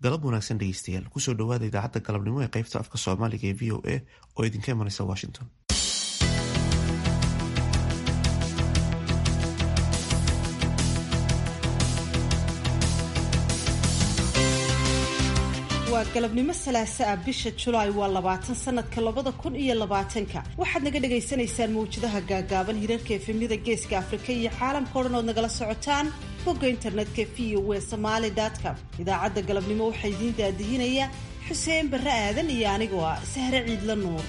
galab wanaagsan dhegeystayaal kusoo dhawaada idaacadda galabnimo ee qaybta afka soomaaliga ee v o a oo idinka imanaysa washington waa galabnimo salaaso ah bisha julaay waa labaatan sanadka labada kun iyo labaatanka waxaad naga dhagaysanaysaan mawjadaha gaagaaban hirarka efemyada geeska afrika iyo caalamka o dhan ood nagala socotaan bogga internetka v o w somaali com idaacadda galabnimo waxaa idiin daadihinaya xuseen barre aadan iyo anigoo ah sahre ciidla nuur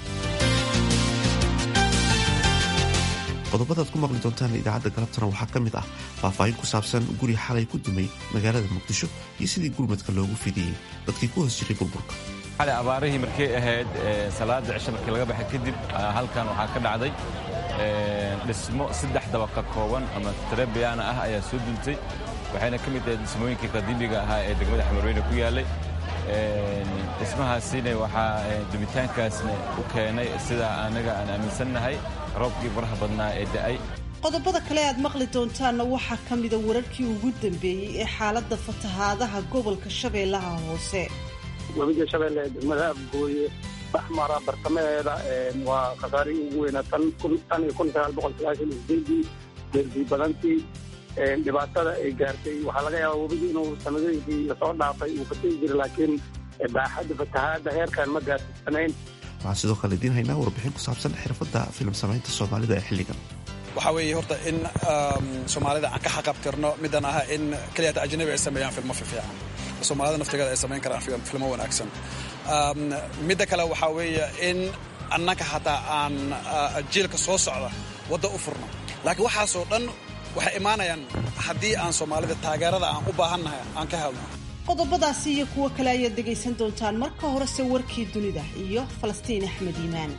qodobadaad ku maqli doontaan idaacadda galabtana waxaa ka mid ah faahfaahin ku saabsan guri xalay ku dumay magaalada muqdisho iyo sidii gurmadka loogu fidiyey dadkii ku hoos jiray burburka xalay abaarihii markay ahayd salaada cisho markii laga baxay kadib halkan waxaa ka dhacday dhismo saddex dabaq ka kooban ama trebiana ah ayaa soo duntay waxayna ka mid ahayd dhismooyinkii qadiimiga ahaa ee degmada xamarweyne ku yaallay dhismahaasina waxaa dumitaankaasna u keenay sida anaga aan aaminsannahay roobkii faraha badnaa ee da'ay qodobada kale aad maqli doontaanna waxaa ka mida wararkii ugu dambeeyey ee xaaladda fatahaadaha gobolka shabeellaha hoose webiga shabeelle degmada abgooye baxmara bartamaheeda waa khasaarihii ugu weynaa tan iyo kun sagaal boqol sagaashan iyo sideedii deersii badantii dhibaatada ay gaartay waxaa laga yaabaa webigi inuu sanadooyinkii lasoo dhaafay uu ka tegi jira laakiin baaxadda fatahaadda heerkan ma gaarsiisanayn waxaan sidoo kale idiin haynaa warbixin ku saabsan xirfadda filim samaynta soomaalida ee xilligan waxaa weeye horta in soomaalida aan ka xaqabtirno midaan aha in keliyata ajnabi ay sameeyaan filmo fiican soomaalida naftigeeda ay samayn karaan filmo wanaagsan midda kale waxaa weeye in annaka hataa aan jiilka soo socda wadda u furno laakiin waxaasoo dhan waxay imaanayaan haddii aan soomaalida taageerada aan u baahannahay aan ka helno qodobadaasi iyo kuwo kale ayaad dhegaysan doontaan marka horese warkii dunida iyo falastiin axmed iimaan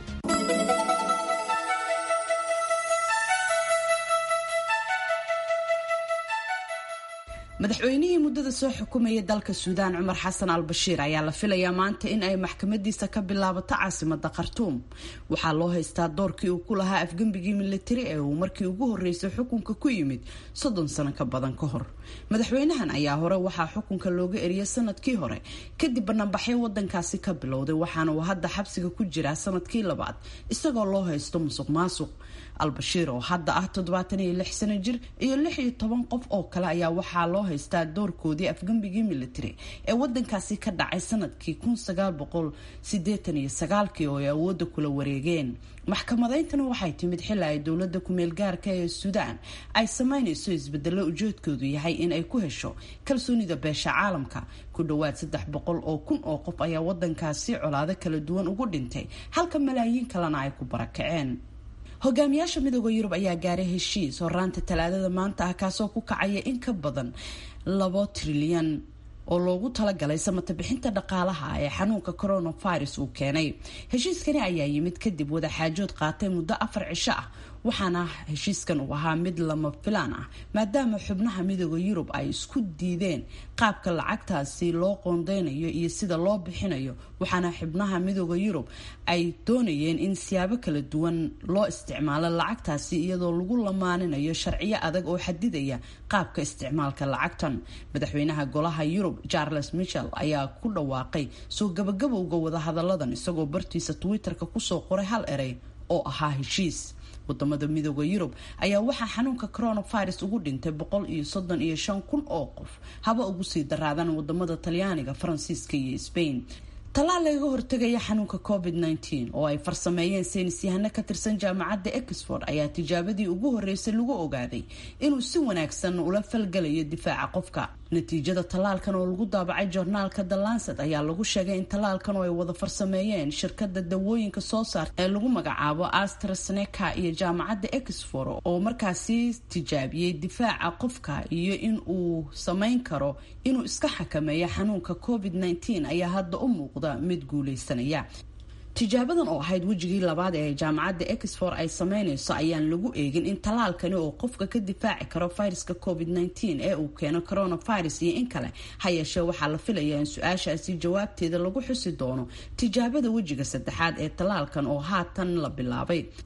madaxweynihii muddada soo xukumayay dalka suudaan cumar xasan al bashiir ayaa la filayaa maanta in ay maxkamadiisa ka bilaabato caasimada khartuum waxaa loo haystaa doorkii uu ku lahaa afgembigii militari ee uu markii ugu horreysay xukunka ku yimid soddon sano ka badan ka hor madaxweynahan ayaa hore waxaa xukunka looga eriyay sanadkii hore kadib banaanbaxyo wadankaasi ka bilowday waxaana uu hadda xabsiga ku jiraa sanadkii labaad isagoo loo haysto musuq maasuq albashiir oo hadda ah toddobaatan iyo lix sano jir iyo lix iyo toban qof oo kale ayaa waxaa loo haystaa doorkoodii afgembigii military ee wadankaasi ka dhacay sanadkii kun sagaal boqol sideetan iyo sagaalkii oo ay awoodda kula wareegeen maxkamadayntana waxay timid xili ay dowladda kumeel gaarka ee suudaan ay sameynayso isbedelo ujeedkoodu yahay in ay ku hesho kalsoonida beesha caalamka ku dhowaad saddex boqol oo kun oo qof ayaa wadankaasi colaado kala duwan ugu dhintay halka malaayiin kalena ay ku barakaceen hogaamiyaasha midooda yurub ayaa gaaray heshiis horaanta talaadada maanta ah kaasoo ku kacaya in ka badan labo trilyan oo loogu talagalay samata bixinta dhaqaalaha ee xanuunka coronavirus uu keenay heshiiskani ayaa yimid kadib wadaxaajood qaatay muddo afar cisho ah waxaana heshiiskan uu ahaa mid lama filaan ah maadaama xubnaha midooda yurub ay isku diideen qaabka lacagtaasi loo qoondeynayo iyo sida loo bixinayo waxaana xubnaha midooda yurub ay doonayeen in siyaabo kala duwan loo isticmaalo lacagtaasi iyadoo lagu lamaaninayo sharciyo adag oo xadidaya qaabka isticmaalka lacagtan madaxweynaha golaha yurub charles michel ayaa ku dhawaaqay soo gabagabowga wadahadaladan isagoo bartiisa twitter-ka kusoo qoray hal erey oo ahaa heshiis wadamada midooda yurub ayaa waxaa xanuunka coronavirus ugu dhintay boqol iyo soddon iyo shan kun oo qof haba ugu sii daraadaan wadamada talyaaniga faransiiska iyo sbain tallaal lagaga hortegaya xanuunka covid -19 oo ay farsameeyeen saynisyahano ka tirsan jaamacadda exford ayaa tijaabadii ugu horreysay lagu ogaaday inuu si wanaagsan ula falgalayo difaaca qofka natiijada tallaalkan oo lagu daabacay joornaalka the lancet ayaa lagu sheegay in tallaalkan oo ay wada farsameeyeen shirkada dawooyinka soo saarta ee lagu magacaabo astraseneca iyo jaamacadda exford oo markaasi tijaabiyey difaaca qofka iyo in uu samayn karo inuu iska xakameeyo xanuunka covid -19 ayaa hadda u muuqda mid guuleysanaya tijaabadan oo ahayd wejigii labaad ee jaamacadda exford ay sameynayso ayaan lagu eegin in tallaalkani oo qofka ka difaaci karo viruska covid -19 ee uu keeno coronavirus iyo in kale ha yeeshee waxaa la filayaa in su-aashaasi jawaabteeda lagu xusi doono tijaabada wejiga saddexaad ee tallaalkan oo haatan la bilaabay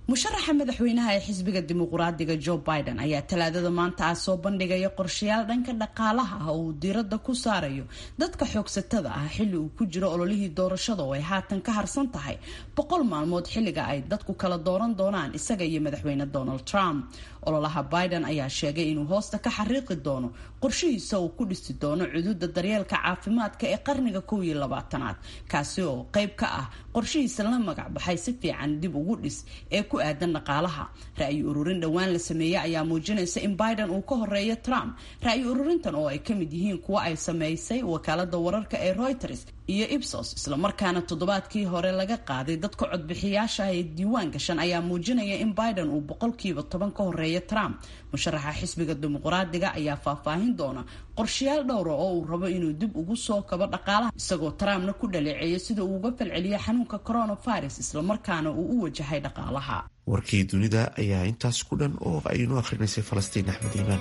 musharaxa madaxweynaha ee xisbiga dimuqraadiga joe biden ayaa talaadada maanta ah soo bandhigaya qorshayaal dhanka dhaqaalaha ah oo uu diiradda ku saarayo dadka xoogsatada ah xilli uu ku jiro ololihii doorashada oo ay haatan ka harsan tahay boqol maalmood xilliga ay dadku kala dooran doonaan isaga iyo madaxweyne donald trump ololaha biden ayaa sheegay inuu hoosta ka xariiqi doono qorshihiisa uu ku dhisi doono cududa daryeelka caafimaadka ee qarniga kow iyo labaatanaad kaasi oo qayb ka ah qorshihiisa la magac baxay si fiican dib ugu dhis ee ku aadan dhaqaalaha ra-yi ururin dhowaan la sameeyey ayaa muujinaysa in biden uu ka horeeyo trump ra-yi ururintan oo ay ka mid yihiin kuwa ay sameysay wakaalada wararka ee reuters iyo ibsos islamarkaana toddobaadkii hore laga qaaday dadka codbixiyaasha ee diiwaan gashan ayaa muujinaya in biden uu boqolkiiba toban ka horeeya trump musharaxa xisbiga dimuqraadiga ayaa faahfaahin doona qorshayaal dhowra oo uu rabo inuu dib ugu soo kabo dhaqaalaha isagoo trumpna ku dhaleeceeyo sida uu uga falceliyo xanuunka coronavirus islamarkaana uu u wajahay dhaqaalaha warkii dunida ayaa intaas ku dhan oo aynu akrinaysay falastiin axmed iimaan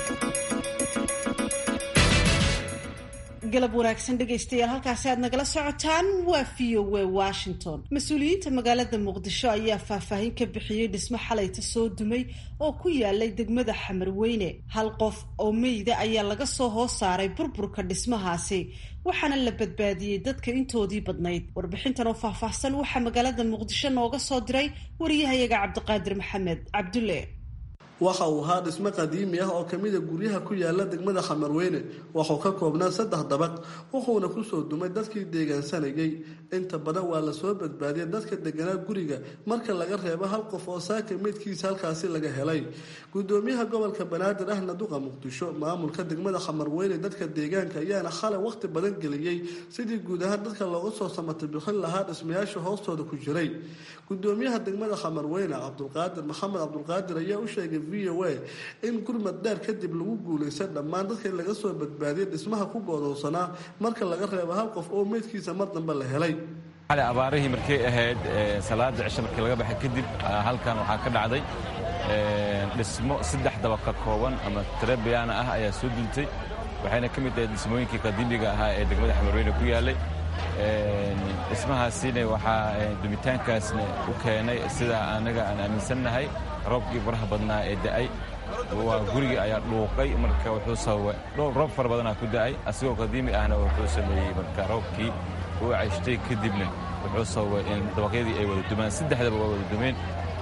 galab wanaagsan dhegaystayaal halkaasi aad nagala socotaan waa v o w washington mas-uuliyiinta magaalada muqdisho ayaa faahfaahin ka bixiyey dhismo xalayta soo dumay oo ku yaalay degmada xamarweyne hal qof oo meyda ayaa laga soo hoos saaray burburka dhismahaasi waxaana la badbaadiyey dadka intoodii badnayd warbixintan oo faahfaahsan waxaa magaalada muqdisho nooga soo diray wariyahayaga cabdiqaadir maxamed cabdulle waxa uu ahaa dhismo qadiimi ah oo kamida guryaha ku yaala degmada xamarweyne waxuu ka koobnaa saddex dabaq wuxuuna kusoo dumay dadkii deegaansanayay inta badan waa lasoo badbaadiyay dadka deganaa guriga marka laga reebo hal qof oo saaka meydkiisa halkaasi laga helay gudoomiyaha gobolka banaadir ahna duqa muqdisho maamulka degmada xamarweyne dadka deegaanka ayaana xalay waqti badan geliyey sidii guud ahaan dadka looga soo samata bixin lahaa dhismayaasha hoostooda ku jiray gudoomiyaha degmada xamarweyne cabdulqaadir maxamed cabdulqaadir ayaa u sheegay v o a in gurmad dheer kadib lagu guulaysta dhammaan dadkii laga soo badbaadiyay dhismaha ku goodowsanaa marka laga reebo hal qof oo meydkiisa mar dambe la helay xalay abaarihii markay ahayd salaada cisho markii laga baxay kadib halkan waxaa ka dhacday dhismo saddex dabaq ka kooban ama trebiyaana ah ayaa soo duntay waxayna ka mid tahay dhismooyinkii qadiimiga ahaa ee degmada xamarweyne ku yaalay dhismahaasina waxaa dumitaankaasna u keenay sida anaga aan aaminsannahay roobkii faraha badnaa ee da'ay waa gurigii ayaa dhuuqay marka wuxuu sababay roob fara badanaa ku da'ay asigoo qadiimi ahna wuxuu sameeyey marka roobkii uu cayshtay kadibna wuxuu sababay in dabaqyadii ay wada dumaan saddexdaba waa wada dumeen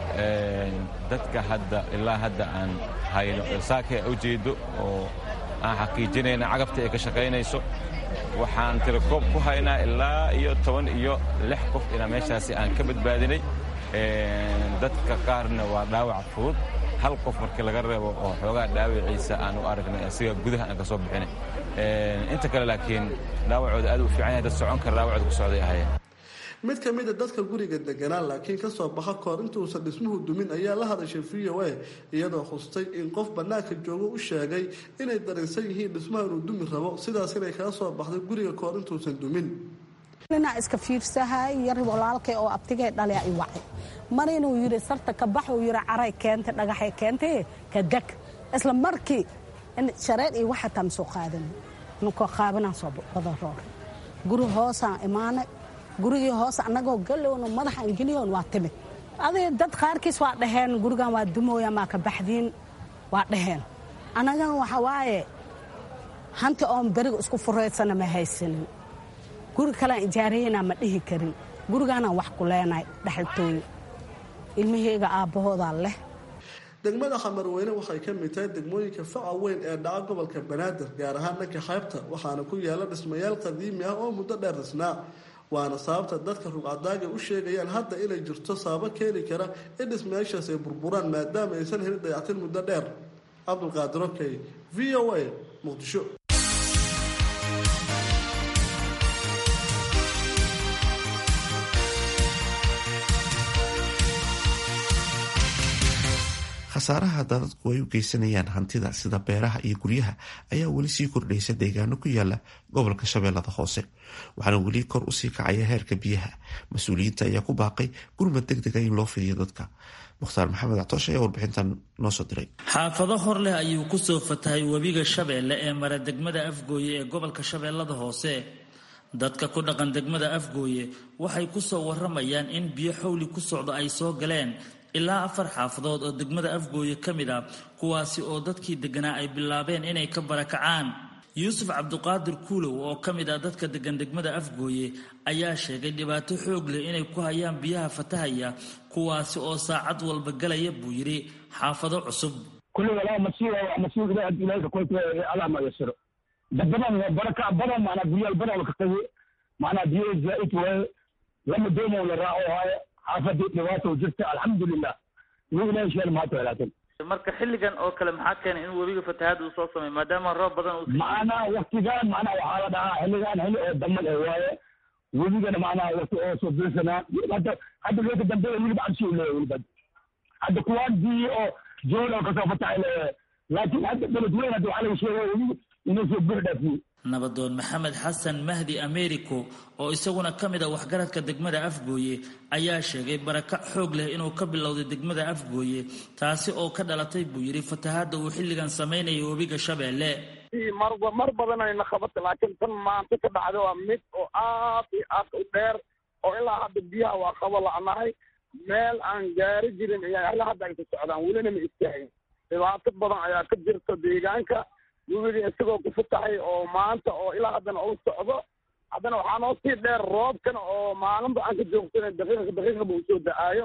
dadka hadda ilaa hadda aan hayno saaka ujeedo oo aan xaqiijinayna cagabta ay ka shaqaynayso waxaan tirakoob ku haynaa ilaa iyo toban iyo lix qof inaa meeshaasi aan ka badbaadinay dadka qaarna waa dhaawac fudud hal qof markii laga reebo oo xoogaa dhaawiciisa aan u aragnay asiga gudaha aan ka soo bixinay inta kale laakiin dhaawacooda aad u fiican yahay dad socon kara dhaawacooda ku socday ahayeen mid ka mid a dadka guriga deganaa laakiin kasoo baxa kahor intuusan dhismuhu dumin ayaa la hadashay v o a iyadoo xustay in qof bannaanka joogo u sheegay inay dareensan yihiin dhismaha inuu dumi rabo sidaas inay kaga soo baxday guriga kahor intuusan dumin ninaa iska fiirsahay yar walaalkay oo abtigay dhalea i wacay mar inuu yidhi sarta ka bax uu yidhi caray keentay dhagaxay keentay ka deg isla markii shareer iyo waxataa ma soo qaadan ninkoo qaabanaan soo wada roor guri hoosaan imaanay gurigii hoos annagoo galowno madaxaan geliyoon waa timid adig dad qaarkiis waa dhaheen gurigan waa dumooya maa ka baxdiin waa dhaheen annagan waxa waaye hanti oon beriga isku furaysana ma haysanin guri kalean ijaaraynaa ma dhihi karin gurigaanaan wax ku leenahay dhexaltooyo ilmaheyga aabbahoodaa leh degmada xamarweyne waxay ka mid tahay degmooyinka faca weyn ee dhaca gobolka banaadir gaar ahaan dhanka xeybta waxaana ku yaala dhismayaal qadiimi ah oo muddo dheer dhisnaa waana sababta dadka rugcadaaga u sheegayaan hadda inay jirto sababo keeni kara in dhismayaashaas ay burburaan maadaama aysan helin dayactin muddo dheer cabdulqaadir okey v o a muqdisho khasaaraha dadadku ay u geysanayaan hantida sida beeraha iyo guryaha ayaa weli sii kordhaysa deegaano ku yaala gobolka shabeellada hoose waxaana weli kor usii kacaya heerka biyaha mas-uuliyiinta ayaa ku baaqay gurmad deg dega in loo fidiyo dadka mukhtaar maxamed actoosh ayaa warbixintan noo soo diray xaafado hor leh ayuu kusoo fatahay webiga shabeelle ee mara degmada afgooye ee gobolka shabeellada hoose dadka ku dhaqan degmada afgooye waxay kusoo waramayaan in biyo xowli ku socdo ay soo galeen ilaa afar xaafadood oo degmada afgooye ka mid ah kuwaasi oo dadkii deganaa ay bilaabeen inay ka barakacaan yuusuf cabduqaadir kuulow oo ka mid ah dadka degan degmada afgooye ayaa sheegay dhibaato xoog leh inay ku hayaan biyaha fatahaya kuwaasi oo saacad walba galaya buu yidhi xaafado cusub kulli walaa masiiba waa masiib ilaah ilaahka koyta allah ma yasiro dadaban baraka badan maana biyaal badan ka qabi maana biyo zaa'id waaye lama doomo la raaco waaye xaafadii dhibaato jirta alxamdulilah wuu ilaahay sheel maata walaakin marka xilligan oo kale maxaa keenay in webiga fatahaad uu soo sameeyo maadaama roob badan uu macnaa waktigaan macnaa waxaa la dhahaa xilligaan xilli oo damal eh waaye webigana macnaa wati oo soo bilsanaa hadda hadda weka dambe weliba cabsi u leeyahay weliba hadda kuwaan biyi oo jool oo kasoo fatahay leeyahay laakiin hadda beled weyn hadda waxaa laga sheegaya webiga inuu soo buux dhaafiyey nabadoon maxamed xasan mahdi americo oo isaguna ka mid a waxgaradka degmada afgooye ayaa sheegay barakac xoog leh inuu ka bilowday degmada afgooye taasi oo ka dhalatay buu yidhi fatahaadda uu xilligan samaynayo webiga shabeelle mar mar badan ayna qabatay laakiin tan maanta ka dhacda waa mid oo aad iyo aad u dheer oo ilaa hadda biyaha waa qabo la'nahay meel aan gaari jirin ayaa ilaa hadda ay ku socdaan welina ma istaagin dhibaato badan ayaa ka jirta deegaanka webiga isagoo ku fatahay oo maanta oo ilaa haddana uu socdo haddana waxaa noo sii dheer roobkan oo maalinba aan ka joogsanay daqiiqa daqiiqaba uu soo da-aayo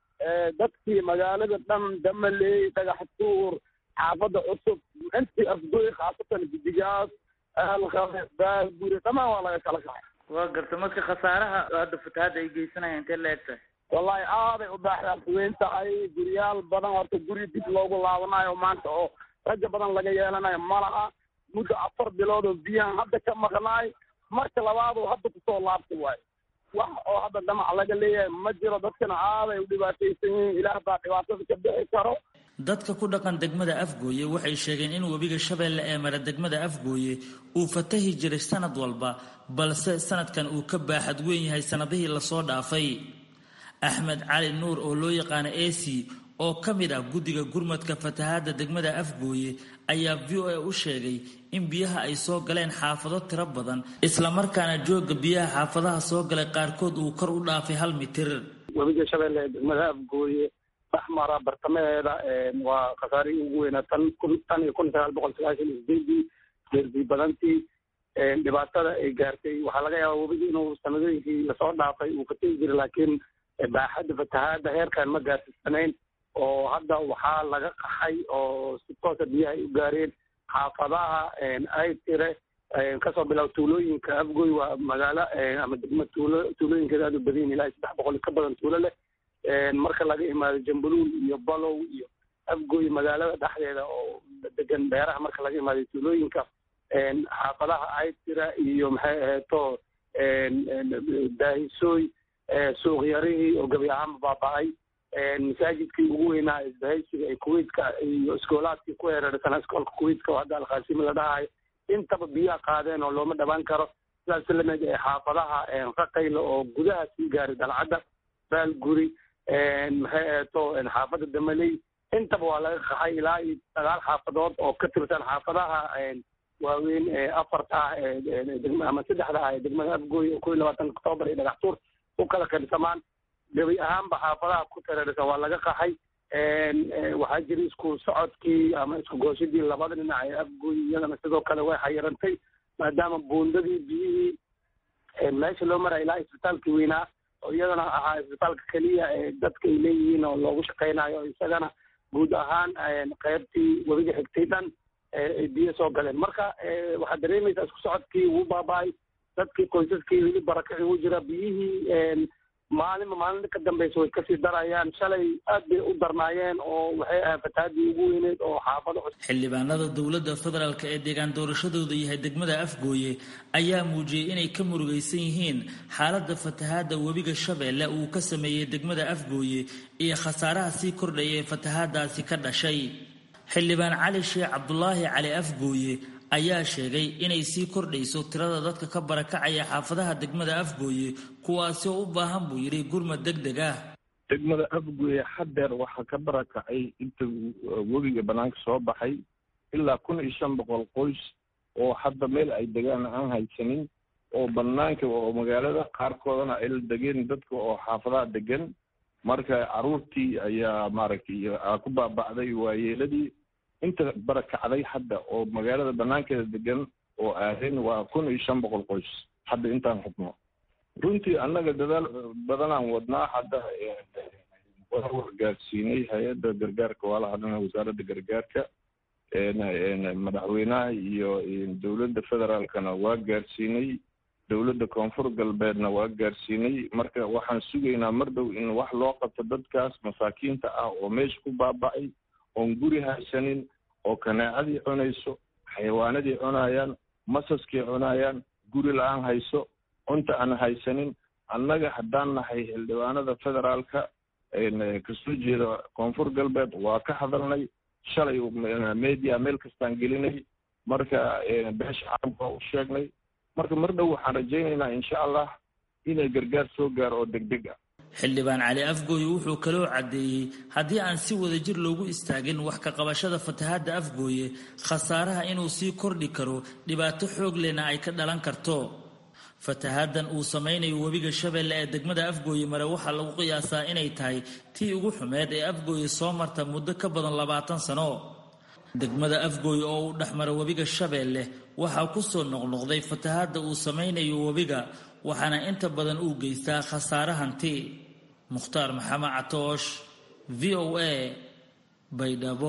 dadkii magaalada dhan damaley dhagax tuur xaafadda cusub intii afgooy khaasatan gidigaas aalqabe baaguri dhammaan waa laga kala kacay waa garta marka khasaaraha hadda fatahaadda ay geysanayaan intee la eg tahay wallahi aaday u baaxdaas weyn tahay guryaal badan horta guri dib loogu laabanayo maanta oo raja badan laga yeelanayo ma laha muddo afar bilood oo biyahan hadda ka maqnaay marka labaad oo hadda kusoo laabtay waayo wax oo hadda dhamac laga leeyahay ma jiro dadkana aaday u dhibaataysan yihiin ilaah baa dhibaatada ka bixi karo dadka ku dhaqan degmada afgooye waxay sheegeen in webiga shabeelle ee mara degmada afgooye uu fatahi jiray sanad walba balse sanadkan uu ka baaxad weyn yahay sanadihii lasoo dhaafay axmed cali nuur oo loo yaqaano ac oo ka mid ah guddiga gurmadka fatahaadda degmada afgooye ayaa v o a u sheegay in biyaha ay soo galeen xaafado tiro badan islamarkaana joogga biyaha xaafadaha soo galay qaarkood uu kor u dhaafay hal mitir webiga shabeelle ee degmada afgooye baxmara bartamaheeda waa khasaarihii ugu weynaa tan kun tan iyo kun sagaal boqol sagaashan iyo sideedii deerbii badantii dhibaatada ay gaartay waxaa laga yaabaa webiga inuu sanadooyinkii lasoo dhaafay uu fategi jiray laakiin baaxadda fatahaadda heerkan ma gaarsiisanayn oo hadda waxaa laga qaxay oo si toosa biyaha ay u gaareen xaafadaha ay tire kasoo bilaab tuulooyinka afgoy waa magaalo ama degma tuulo tuulooyinkeeda aad u badan ilaa saddex boqol ka badan tuulo leh marka laga imaado jambuluul iyo balow iyo afgoy magaalada dhexdeeda oo degan beeraha marka laga imaado tuulooyinka xaafadaha aytira iyo maxay aheeto daahisooy suuqyarihii oo gebi ahaanba baaba-ay masaajidkii ugu weynaa isbahaysiga ee kuwaitka iyo iskoolaadkii ku hereersanaa iskoolka kuwaitka oo hadda alkhaasimi la dhahayo intaba biyaha qaadeen oo looma dhawaan karo sidaas lamid ee xaafadaha raqayla oo gudaha sii gaaray dalcadda baalguri maxay aheeto xaafadda damaley intaba waa laga qaxay ilaa iyo sagaal xaafadood oo ka tirsan xaafadaha waaweyn ee afarta ah ama saddexda ah ee degmada afgooy oo kow iyo labaatanka octoobar iyo dhagax tuur u kala qaybsamaan gebi ahaanba xaafadaha ku tareersan waa laga qaxay waxaa jira isku socodkii ama isku gooshadii labada dhinac ee afgooy iyadana sidoo kale way xayirantay maadaama buundadii biyihii meesha loo maraya ilaa isbitaalkii weynaa oo iyadana ahaa isbitaalka keliya ee dadka ay leeyihiin oo loogu shaqaynayo isagana guud ahaan qaybtii webiga xigtay dhan ay biyo soo galeen marka waxaad dareemaysaa isku socodkii wuu baaba-ay dadkii qoysaskii weli barakaci u jira biyihii maalinba maalinta ka dambeysa way kasii darayaan shalay aad bay u darnaayeen oo waxay ahayd fatahaadii ugu weyneyd oo xaafado xildhibaanada dowladda federaalk ee deegaan doorashadooda yahay degmada afgooye ayaa muujiyey inay ka murugaysan yihiin xaaladda fatahaadda webiga shabeelle uu ka sameeyey degmada afgooye iyo khasaaraha sii kordhaya ee fatahaadaasi ka dhashay xildhibaan cali sheekh cabdulaahi cali afgooye ayaa sheegay inay sii kordhayso tirada dadka ka barakacaya xaafadaha degmada afgooye kuwaasi oo u baahan buu yidhi gurmad deg deg ah degmada afgooye hadeer waxaa ka barakacay inta webiga banaanka soo baxay ilaa kun iyo shan boqol qoys oo hadda meel ay degaan aan haysanin oo banaanka oo magaalada qaarkoodana ay la degeen dadka oo xaafadaha degan marka caruurtii ayaa maaragtay ku baaba'day waayeeladii inta barakacday hadda oo magaalada banaankeeda degan oo aadeen waa kun iyo shan boqol qoys hadda intaan xubno runtii annaga dadaal badanaan wadnaa hadda waa wargaarsiinay hay-adda gargaarka waa la hadlana wasaaradda gargaarka madaxweynaha iyo dowladda federaalkana waa gaarsiinay dowladda koonfur galbeedna waa gaarsiinay marka waxaan sugaynaa mar dhow in wax loo qabto dadkaas masaakiinta ah oo meesha ku baaba'ay oon guri haysanin oo kanaacadii cunayso xayawaanadii cunayaan masaskii cunayaan guri la-aan hayso cunta aan haysanin annaga haddaan nahay xildhibaanada federaalka kasoo jeeda koonfur galbeed waa ka hadalnay shalay media meel kastaan gelinay marka beesha caalamka waa u sheegnay marka mar dhow waxaan rajaynaynaa insha allah inay gargaar soo gaaro oo degdeg ah xildhibaan cali afgooye wuxuu kaloo caddeeyey haddii aan si wadajir loogu istaagin wax ka qabashada fatahaadda afgooye khasaaraha inuu sii kordhi karo dhibaato xoog lehna ay ka dhalan karto fatahaaddan uu samaynayo webiga shabeelle ee degmada afgooye mare waxaa lagu qiyaasaa inay tahay tii ugu xumeed ee afgooye soo marta muddo ka badan labaatan sano degmada afgooye oo uu dhexmara webiga shabeelle waxaa ku soo noqnoqday fatahaadda uu samaynayo webiga waxaana inta badan uu geystaa khasaare hanti mukhtaar maxamed catoosh v o a baydhabo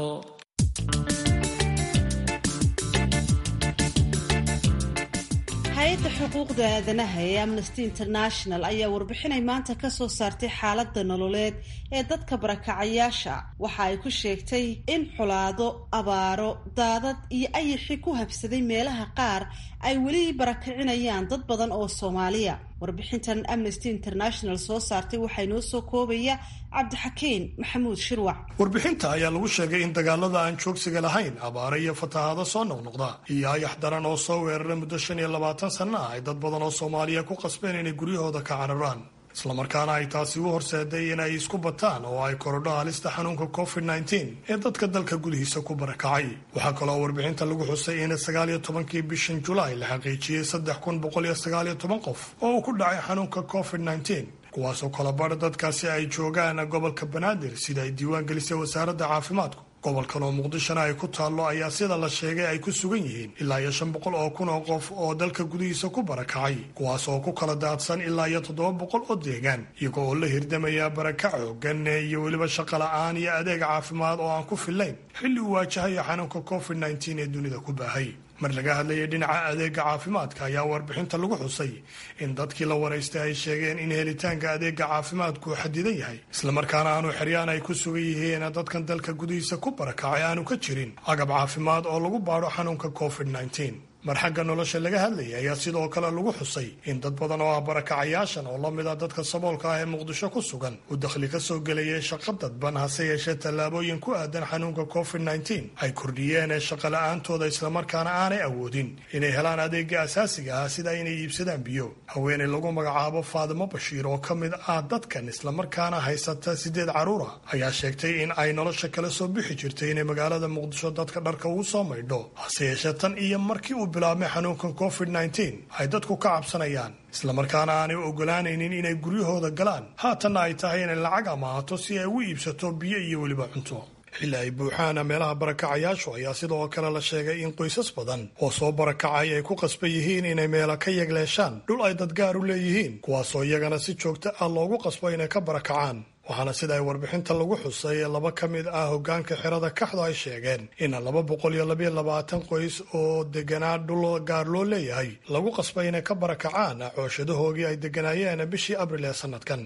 hay-adda xuquuqda aadanaha ee amnesty international ayaa warbixinay maanta ka soo saartay xaaladda nololeed ee dadka barakacayaasha waxa ay ku sheegtay in xulaado abaaro daadad iyo ayixi ku habsaday meelaha qaar ay weli barakacinayaan dad badan oo soomaaliya warbixintan amnesty international soo saartay waxaa inoo soo koobaya cabdixakiin maxamuud shirwac warbixinta ayaa lagu sheegay in dagaalada aan joogsiga lahayn abaare iyo fatahaado soo noqnoqda iyo ayax daran oo soo weerara muddo shan iyo labaatan sanna ah ay dad badan oo soomaaliya ku qasbeen inay guryahooda ka cararaan islamarkaana ay taasi u horseeday in ay isku bataan oo ay korodho halista xanuunka covid nteen ee dadka dalka gudihiisa ku barakacay waxaa kaloo warbixinta lagu xusay in sagaal iyo tobankii bishan julaay la xaqiijiyey saddex kun boqol iyo sagaal iyo toban qof oo uu ku dhacay xanuunka covid nteen kuwaasoo kalabadha dadkaasi ay joogaan gobolka banaadir sida ay diiwaan gelisay wasaaradda caafimaadku gobolkan oo muqdishona ay ku taallo ayaa sida la sheegay ay ku sugan yihiin ilaa iyo shan boqol oo kun oo qof oo dalka gudihiisa ku barakacay kuwaas oo ku kala daadsan ilaa iyo toddoba boqol oo deegaan iyago oo la hirdamaya barakac xoogan iyo weliba shaqo la-aan iyo adeeg caafimaad oo aan ku fillayn xilli uu waajahayo xanuunka covid nteen ee dunida ku baahay mar laga hadlayay dhinaca adeega caafimaadka ayaa warbixinta lagu xusay in dadkii la waraystay ay sheegeen in helitaanka adeega caafimaadku xadidan yahay islamarkaana aanu xeryaan ay ku sugan yihiin dadkan dalka gudihiisa ku barakacay aanu ka jirin agab caafimaad oo lagu baadho xanuunka covid nteen mar xagga nolosha laga hadlayay ayaa sidoo kale lagu xusay in dad badan oo ah barakacayaashan oo la mid a dadka saboolka ah ee muqdisho ku sugan uu dakhli ka soo gelayay shaqo dadban hase yeeshee tallaabooyin ku aadan xanuunka covid nteen ay kordhiyeen ee shaqo la-aantooda islamarkaana aanay awoodin inay helaan adeega asaasiga ah sida inay iibsadaan biyo haweeney lagu magacaabo faadimo bashiir oo ka mid ah dadkan islamarkaana haysata sideed carruura ayaa sheegtay in ay nolosha kala soo bixi jirtay inay magaalada muqdisho dadka dharka ugu soo maydho hase yeeshee tan iyo markii uu bilaabmay xanuunkan covid nteen ay dadku ka cabsanayaan islamarkaana aanay ogolaanaynin inay guryahooda galaan haatanna ay tahay inay lacag amaahato si ay ugu iibsato biyo iyo weliba cunto xilli ay buuxaana meelaha barakacayaashu ayaa sidoo kale la sheegay in qoysas badan oo soo barakacay ay ku qasban yihiin inay meela ka yegleeshaan dhul ay dadgaar u leeyihiin kuwaasoo iyagana si joogto ah loogu qasbo inay ka barakacaan waxaana sida ay warbixinta lagu xusay laba ka mid ah hogaanka xerada kaxdu ay sheegeen in laba boqol iyo labayo labaatan qoys oo deganaa dhul gaar loo leeyahay lagu qasbay inay ka barakacaan cooshadahoogii ay deganaayeen bishii abril ee sanadkan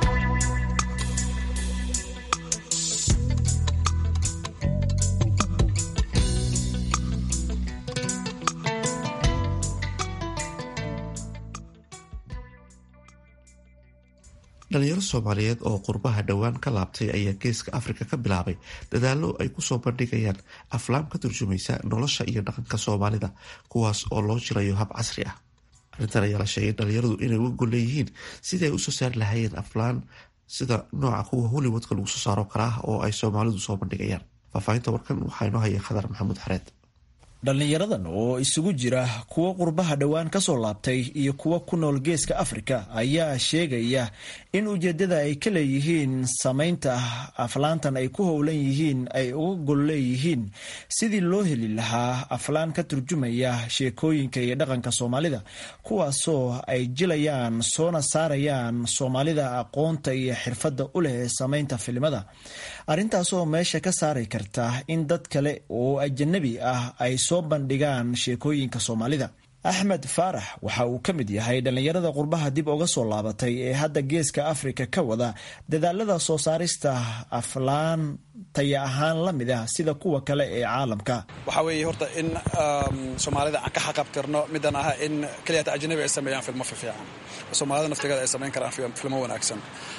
dhalinyaro soomaaliyeed oo qurbaha dhowaan ka laabtay ayaa geeska afrika ka bilaabay dadaalo ay kusoo bandhigayaan aflaam ka turjumaysa nolosha iyo dhaqanka soomaalida kuwaas oo loo jirayo hab casri ah arrintan ayaa la sheegay dhalinyaradu inay uga gol leeyihiin sidii ay usoo saari lahaayeen aflaan sida nooca kuwa hollywoodka lagu soo saaro kala ah oo ay soomaalidu soo bandhigayaan faahfaahinta warkan waxaa inoo haya khadar maxamuud xareed dhallinyaradan oo isugu jira kuwo qurbaha dhowaan ka soo laabtay iyo kuwo ku nool geeska afrika ayaa sheegaya in ujeeddada ay ka leeyihiin samaynta aflaantan ay ku howlan yihiin ay uga gol leeyihiin sidii loo heli lahaa aflaan ka turjumaya sheekooyinka iyo dhaqanka soomaalida kuwaasoo ay jilayaan soona saarayaan soomaalida aqoonta iyo xirfadda u leh samaynta filimada arrintaasoo meesha ka saari karta in dad kale oo ajanabi ah ay soo bandhigaan sheekooyinka soomaalida axmed faarax waxa uu ka mid yahay dhallinyarada qurbaha dib uga soo laabatay ee hadda geeska afrika ka wada dadaalada soo saarista aflaan taya ahaan la mid ah sida kuwa kale ee caalamka waxaa weeye horta in soomaalida aan ka xaqabtirno midaan aha in keliyata ajnabi ay sameeyaan filmo fiican soomaalida naftigeeda ay samayn karaan filmo wanaagsan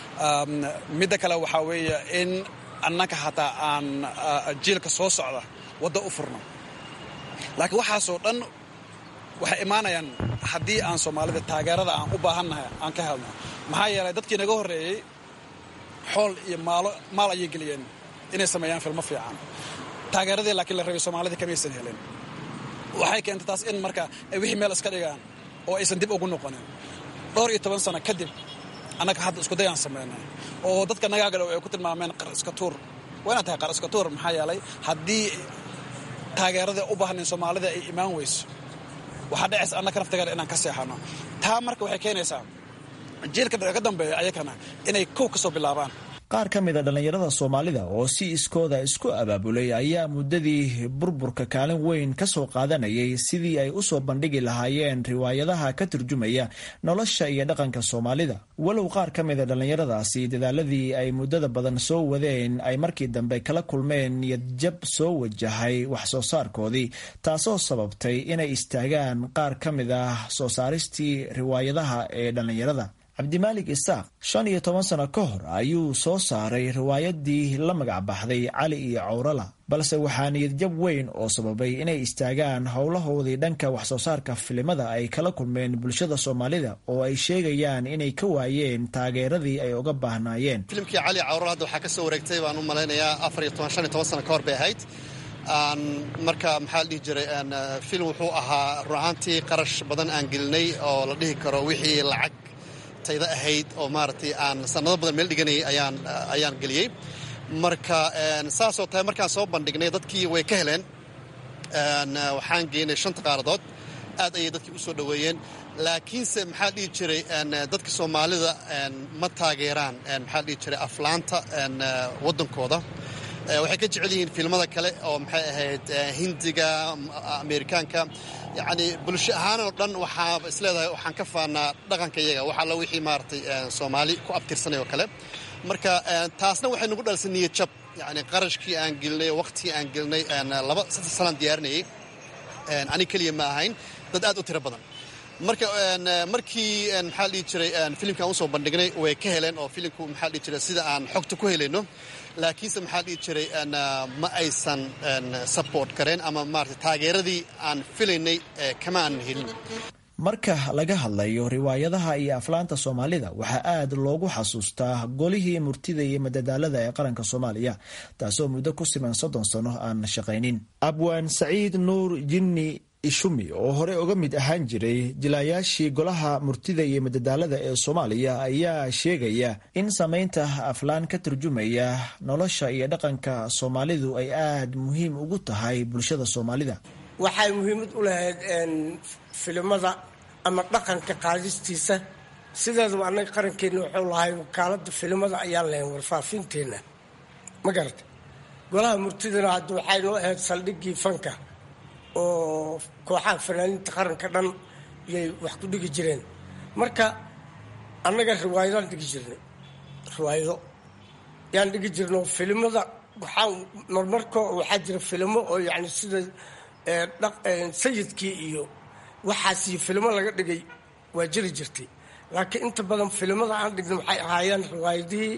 midda kale waxaa weeye in annaka hataa aan jiilka soo socda wadda u furno laakiin waxaasoo dhan waxay imaanayaan haddii aan soomaalida taageerada aan u baahannahay aan ka helno maxaa yeelay dadkii naga horreeyey xool iyo maalo maal ayay geliyeen inay sameeyaan filmo fiican taageeradii laakiin la rabay soomaalida kamaysan helin waxay keentay taas in marka ay wixii meel iska dhigaan oo aysan dib ugu noqonin dhowr iyo toban sano kadib annaga hadda iskudayaan sameynay oo dadka nagaagalow ay ku tilmaameen qar iska tuur waa inaad tahay qar iska tuur maxaa yeelay haddii taageerada u baahnayn soomaalida ay imaan weyso waxaa dhacaysa annaka naftigeeda inaan ka seexano taa marka waxay keenaysaa jiilka ka dambeeya ayakana inay kow ka soo bilaabaan qaar ka mid a dhallinyarada soomaalida oo si iskooda isku abaabulay ayaa muddadii burburka kaalin weyn ka soo qaadanayay sidii ay usoo bandhigi lahaayeen riwaayadaha ka turjumaya nolosha iyo dhaqanka soomaalida walow qaar ka mid a dhallinyaradaasi dadaaladii ay muddada badan soo wadeen ay markii dambe kala kulmeen niyadjab soo wajahay wax soo saarkoodii taasoo sababtay inay istaagaan qaar ka mid ah soo saaristii riwaayadaha ee dhallinyarada cabdimaalik isaaq shan iyo toban sano ka hor ayuu soo saaray riwaayadii la magac baxday cali iyo cawrala balse waxaa niyadjab weyn oo sababay inay istaagaan howlahoodii dhanka wax soo saarka filimada ay kala kulmeen bulshada soomaalida oo ay sheegayaan inay ka waayeen taageeradii ay uga baahnaayeen filimkii cali cawrala hadda waxaa ka soo wareegtay baan u malaynayaa afar iyo toban shan iyo toban sano ka hor bay ahayd marka maxaa la dhihi jiray filim wuxuu ahaa run ahaantii qarash badan aan gelinay oo la dhihi karo wixii lacag tayda ahayd oo maaragtay aan sanado badan meel dhiganayay ayaan ayaan geliyey marka saasoo tahay markaan soo bandhignay dadkii way ka heleen waxaan geynay shanta qaaradood aad ayay dadkii u soo dhoweeyeen laakiinse maxaa dhihi jiray dadka soomaalida ma taageeraan maxaa dhihi jiray aflaanta waddankooda waxay ka jecel yihiin fiilmada kale oo maxay ahayd hindiga ameerikaanka yacni bulsho ahaanoo dhan waxaa isleedahay waxaan ka faanaa dhaqanka iyaga wax alla wixii maaragtay soomaali ku abtirsanay oo kale marka taasna waxay nagu dhalisay niyad jab yacni qarashkii aan gelinay waqtigii aan gelinay laba saddex sanaan diyaarinayay ani keliya ma ahayn dad aad u tiro badan marka markii maxaa dhihi jiray filimkaan usoo bandhignay way ka heleen oo filimku maxaa dhihi jiray sida aan xogta ku helayno laakiinse maxaa dhihi jiray ma aysan support kareen ama maarata taageeradii aan filaynay kama aan helin marka laga hadlayo riwaayadaha iyo aflaanta soomaalida waxaa aad loogu xasuustaa golihii murtida iyo madadaalada ee qaranka soomaaliya taasoo muddo ku siman soddon sano aan shaqaynin abwaan saciid nuur jinni ishumi oo hore uga mid ahaan jiray jilaayaashii golaha murtida iyo madadaalada ee soomaaliya ayaa sheegaya in samaynta aflaan ka turjumaya nolosha iyo dhaqanka soomaalidu ay aad muhiim ugu tahay bulshada soomaalida waxay muhiimad u lahayd filimada ama dhaqanka qaadistiisa sideedaba annaga qarankeenna wuxuu lahay wakaalada filimada ayaan lahayn warfaafinteena ma garata golaha murtidana hadda waxay noo ahayd saldhiggii fanka oo kooxaha fanaaniinta qaranka dhan yay wax ku dhigi jireen marka annaga riwaayadaan dhigi jirnay riwaayado yaan dhigi jirno filimada waxaa marmarko waxaa jira filimo oo yani sida sayidkii iyo waxaasiyo filimo laga dhigay waa jiri jirtay laakiin inta badan filimada aan dhigna waxay ahaayeen riwaayadihii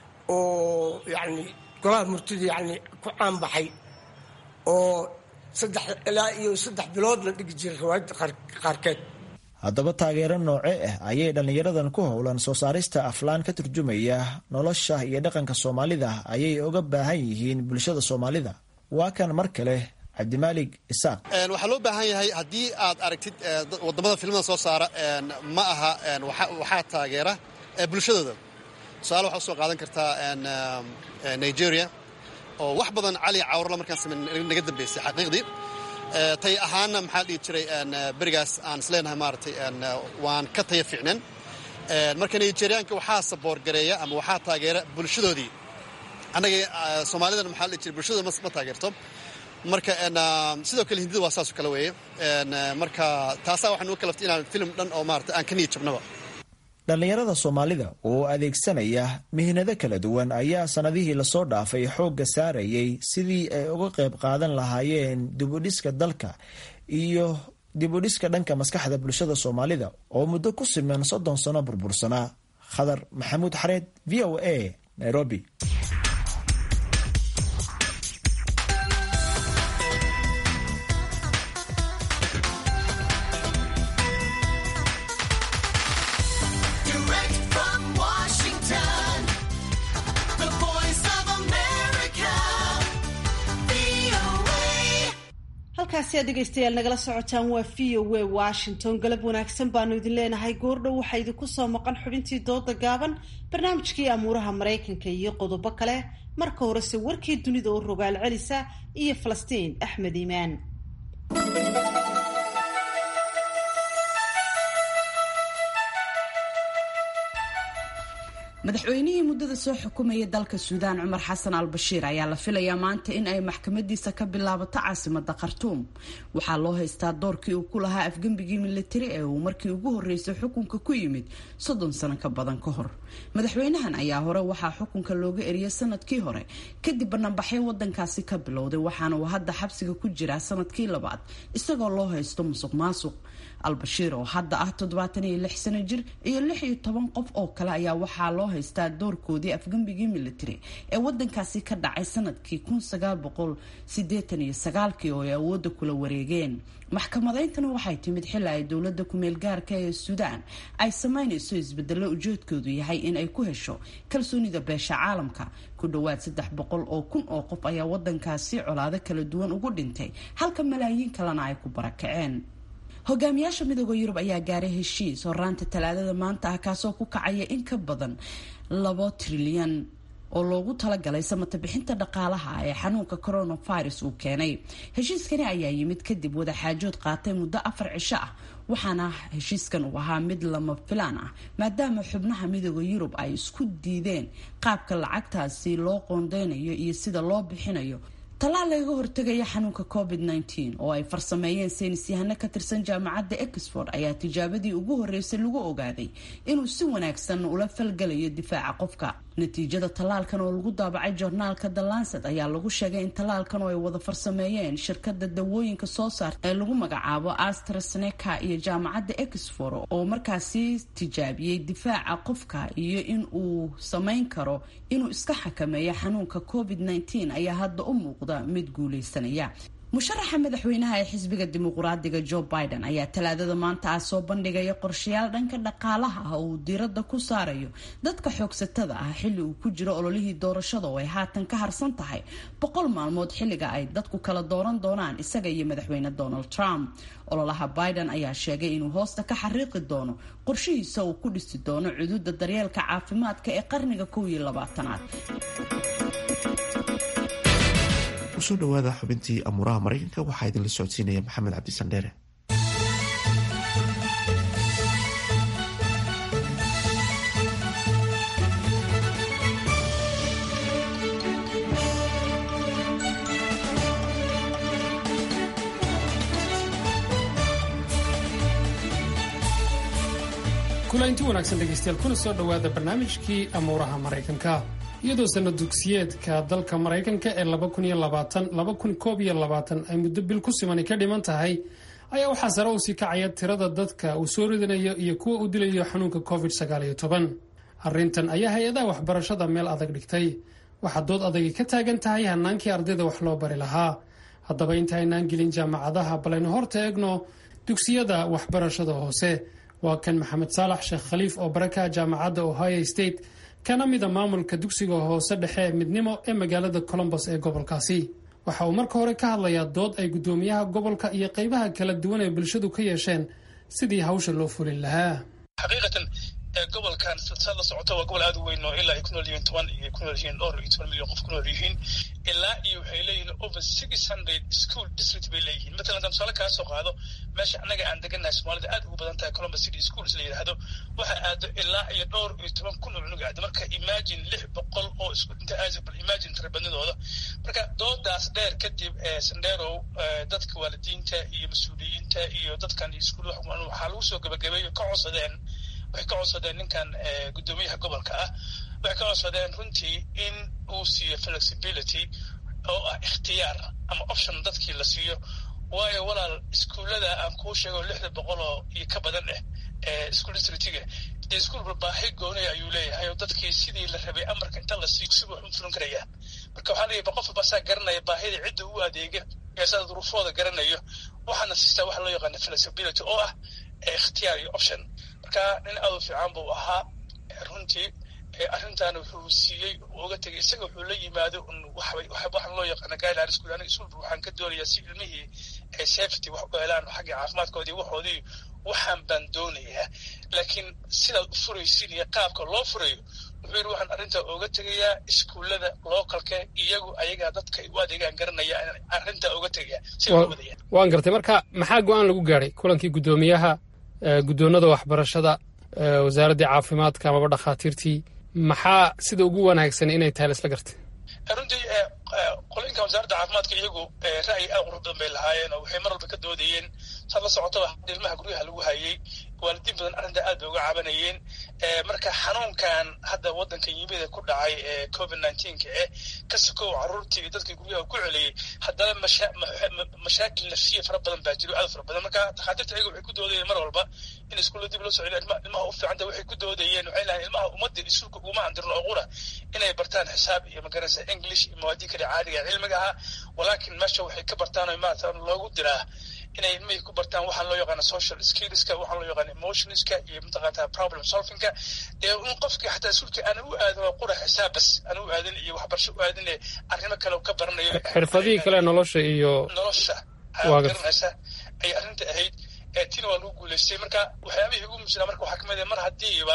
oo yani golaha murtida yani ku caanbaxay oo saddex ilaa iyo saddex bilood la dhigi jiray riwaayadda qaarkeed haddaba taageero nooce ah ayay dhallinyaradan ku howlan soo saarista aflaan ka turjumaya nolosha iyo dhaqanka soomaalida ayay uga baahan yihiin bulshada soomaalida waa kan mar kale cabdimaalig isaaq waxaa loo baahan yahay haddii aad aragtid wadamada filimada soo saara ma aha waxaa taageera bulshadooda tusaale waxaa usoo qaadan kartaa nigeria oo wax badan cali cawrla markaan samayn naga dambeysay xaqiiqdii tay ahaana maxaa dhihi jiray berigaas aan isleenahay maaragtay waan ka taya fiicnan marka nigeriyaanka waxaa saboor gareeya ama waxaa taageera bulshadoodii annaga soomaalidana maxaa dhihi jiray bulshadooda ma taageerto marka sidoo kale hindida waa saasoo kale weeye marka taasaa waxaa nugu kalaftay inaan film dhan oo maarata aan ka niyad jabnaba dhallinyarada soomaalida oo adeegsanaya mihnado kala duwan ayaa sannadihii lasoo dhaafay xoogga saarayay sidii ay uga qayb qaadan lahaayeen dibudhiska dalka iyo dibudhiska dhanka maskaxda bulshada soomaalida oo muddo ku siman soddon sano burbursanaa khadar maxamuud xareed v o a nairobi halkaasi aad dhegaystayaal nagala socotaan waa v o a washington galab wanaagsan baanu idin leenahay goordhow waxaa idinku soo maqan xubintii dooda gaaban barnaamijkii amuuraha maraykanka iyo qodobo kale marka horese warkii dunida oo rogaal celisa iyo falastiin axmed iimaan madaxweynihii muddada soo xukumaya dalka suudaan cumar xasan al bashiir ayaa la filayaa maanta in ay maxkamadiisa ka bilaabato caasimada khartuum waxaa loo haystaa doorkii uu ku lahaa afgembigii militari ee uu markii ugu horreysay xukunka ku yimid soddon sano ka badan ka hor madaxweynahan ayaa hore waxaa xukunka looga eriyay sanadkii hore kadib banaanbaxyo wadankaasi ka bilowday waxaana uu hadda xabsiga ku jiraa sanadkii labaad isagoo loo haysto musuq maasuq albashiir oo hadda ah toddobaatan iyo lix sano jir iyo lix iyo toban qof oo kale ayaa waxaa loo haystaa doorkoodii afgembigii military ee wadankaasi ka dhacay sanadkii kun sagaal boqol sideetan iyo sagaalkii oo ay awoodda kula wareegeen maxkamadayntana waxay timid xili ay dowladda kumeel gaarka ee suudaan ay sameynayso isbedelo ujeedkoodu yahay in ay ku hesho kalsoonida beesha caalamka ku dhowaad saddex boqol oo kun oo qof ayaa wadankaasi colaado kala duwan ugu dhintay halka malaayiin kalena ay ku barakaceen hogaamiyaasha midooda yurub ayaa gaaray heshiis horaanta talaadada maanta ah kaasoo ku kacaya in ka badan labo trilyan oo loogu talagalay samata bixinta dhaqaalaha ee xanuunka coronavirus uu keenay heshiiskani ayaa yimid kadib wadaxaajood qaatay muddo afar cisho ah waxaana heshiiskan uu ahaa mid lama filaan ah maadaama xubnaha midooda yurub ay isku diideen qaabka lacagtaasi loo qoondeynayo iyo sida loo bixinayo tallaal lagaga hortegaya xanuunka covid -19 oo ay farsameeyeen saynisyahano ka tirsan jaamacadda exford ayaa tijaabadii ugu horreysay lagu ogaaday inuu si wanaagsan ula falgalayo difaaca qofka natiijada tallaalkan oo lagu daabacay joornaalka the lancet ayaa lagu sheegay in tallaalkan oo ay wada farsameeyeen shirkada dawooyinka soo saarta ee lagu magacaabo astraseneca iyo jaamacadda exford oo markaasi tijaabiyey difaaca qofka iyo in uu samayn karo inuu iska xakameeyo xanuunka covid -19 ayaa hadda u muuqda mid guuleysanaya musharaxa madaxweynaha ee xisbiga dimuqraadiga joe biden ayaa talaadada maanta ah soo bandhigaya qorshayaal dhanka dhaqaalaha ah oo uu diiradda ku saarayo dadka xoogsatada ah xilli uu ku jiro ololihii doorashada oo ay haatan ka harsan tahay boqol maalmood xilliga ay dadku kala dooran doonaan isaga iyo madaxweyne donald trump ololaha biden ayaa sheegay inuu hoosta ka xariiqi doono qorshihiisa uu ku dhisi doono cududa daryeelka caafimaadka ee qarniga kow iyo labaatanaad kusoo dhawaada xubintii amuuraha maraykanka waxaa idinla socodsiinaya maxamed cabdisandheere kulanti wanaagsan dhegaystayaal kuna soo dhowaada barnaamijkii amuuraha maraykanka iyadoo sanad dugsiyeedka dalka maraykanka ee ay muddo bil ku simani ka dhiman tahay ayaa waxaa sare u sii kacaya tirada dadka uu soo ridanayo iyo kuwa u dilayo xanuunka covid arrintan ayaa hay-adaha waxbarashada meel adag dhigtay waxaa dood adagi ka taagan tahay hanaankii ardayda wax loo bari lahaa haddaba intaynaan gelin jaamacadaha balaynu horta eegno dugsiyada waxbarashada hoose waa kan maxamed saalax sheekh khaliif oo barakaha jaamacadda ohio state kana mida maamulka dugsiga hoose dhexe midnimo ee magaalada colombos ee gobolkaasi waxa uu marka hore ka hadlayaa dood ay guddoomiyaha gobolka iyo qaybaha kala duwan ee bulshadu ka yeesheen sidii hawsha loo fulin lahaa xaqiiqatan gobolkan sad la socota waa gobol aada u weyn oo ilaa ay ku nool yihiin toban iyo ku nool yihiin dhowr iyo toban milyan qof ku nool yihiin ilaa iyo waxay leeyihiin over six hundred school district bay leeyihiin matalan haddaan tusaale kaa soo qaado meesha annaga aan degannahay soomaalida aad ugu badan tahay columbus city schools la yidhaahdo waxa aado ilaa iyo dhowr iyo toban kun oo cunug aado marka imagine lix boqol oo isku inta aasabal imagine tirabadnidooda marka doodaas dheer kadib sandherow dadka waalidiinta iyo mas-uuliyiinta iyo dadkan iskuul waxaa lagu soo gabagabeeyo ka codsadeen waxay ka codsadeen ninkan guddoomiyaha gobolka ah waxay ka codsadeen runtii in uu siiyo flexibility oo ah ikhtiyaar ama option dadkii la siiyo waayo walaal iskuullada aan kuu sheego lixda boqol oo iyo ka badan eh ee school districtiga dee iskuulba baahi goonaya ayuu leeyahay oo dadkii sidii la rabay amarka inta la siiyo si wax u fulin karaya marka waxaa leeyahay qof basaa garanaya baahida cidda u adeega ee saa duruufooda garanayo waxaana siistaa waxa loo yaqaana flexibility oo ah ikhtiyaar iyo option marka nin aad u fiican buu ahaa runtii arrintan wuxuu siiyey uga tegay isaga wuxuu la yimaado waxaan loo yaqaana guideline school aniga iskuulba waxaan ka doonayaa si ilmihii ay safety wax u helaan xagga caafimaadkoodii waxoodii waxaan baan doonayaa laakiin sidaad u furaysin iyo qaabka loo furayo wuxuu yidhi waxaan arrintaa uga tegayaa iskuullada localka iyagu ayagaa dadka u adeegaan garanaya arrintaa uga tegaya si loo wadaya waan gartay marka maxaa go-aan lagu gaadhay kulankii guddoomiyaha guddoonada waxbarashada wasaaraddii caafimaadka amaba dhakhaatiirtii maxaa sida ugu wanaagsan inay tahay laisla gartay runtii qolinka wasaaradda caafimaadka iyagu ra'yi aad qurux badan bay lahaayeen oo waxay mar walba ka doodayeen saad la socotaba ilmaha guryaha lagu hayay waalidiin badan arrinta aad bay uga cabanayeen marka xanuunkan hadda waddanka yimida ku dhacay ee covid nineteenka eh ka sokow carruurtii iyo dadkii guryaha ku celiyey haddana mashaakil nafsiya fara badan baa jiro aad fara badan marka takhaatiirta iyagu waxay ku doodayeen mar walba in iskuulla dib loo soo celiyo ilmaha u fiicanta waxay ku doodayeen waxay lahayn ilmaha ummadda isuulka uguma andirin oo qura inay bartaan xisaab iyo magaraysa english iyo mawaadii kale caadiga cilmiga ah walaakin meesha waxay ka bartaan oo maarata loogu diraa inay ilmihii ku bartaan waxaa loo yaqaana social skillska waxaa loo yaqaana emotionska iyo mataqaata problem solvingka ee in qofkii xataa iskuulkii aan u aadin oo qura xisaab bas aan u aadin iyo waxbarasho u aadin ee arrimo kale ka baranayo xirfadihii kale nolosha iyo nolosha garanaysa ay arrinta ahayd tina waa lagu guulaystay marka waxyaabihii ugu muhiimsanaa marka waxaa kamid ah mar haddiiba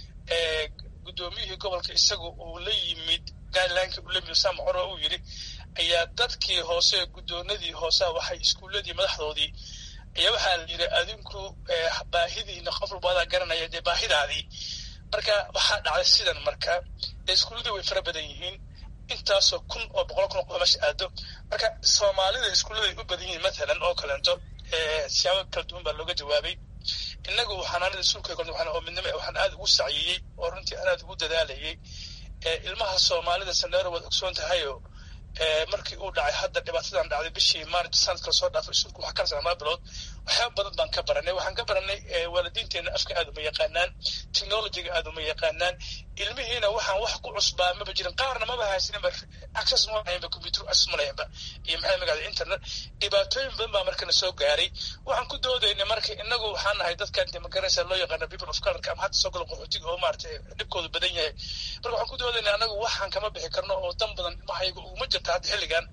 guddoomiyihii gobolka isagu uu la yimid guidelinekii uu la yimid sam coro uu yidhi ayaa dadkii hoose guddoonadii hoosea waxay iskuulladii madaxdoodii ayaa waxaa la yidhi adinku baahidiina qof walba adaa garanaya dee baahidaadii marka waxaa dhacday sidan marka dee iskuulladii way fara badan yihiin intaasoo kun oo boqol kun oo qof meesha aado marka soomaalida iskuulladay u badan yihiin mathalan oo kaleento siyaabo kala duwan baa looga jawaabay innagu xanaanada iskuulka oo midnimo waxaan aad ugu sacyiyey oo runtii aan aad ugu dadaalayay ilmaha soomaalida sandheero waad ogsoon tahayoo markii uu dhacay hadda dhibaatadan dhacday bishii maarch sanadka lasoo dhaafay iskuulka waxaa ka sanaa bilood waxyaaba badan baan ka baranay waxaan ka baranay waalidiinteena afka aad uma yaqaanaan technologyga aad uma yaqaanaan ilmihiina waxaan wax ku cusbaa maba jirin qaarna maba haysaninba access ma lahaynba computer access ma lahaynba iyo maxay magacda internet dhibaatooyin badan baa markana soo gaaray waxaan ku doodaynay marka inagu waxaan nahay dadkan dee magaranaysa loo yaqaana people of colorka ama hadda soo gala qaxootiga oo maaragtay dhibkoodu badan yahay marka waxaan ku doodaynay anagu waxaan kama bixi karno oo dan badan ilmahayaga uguma jirta hadda xilligan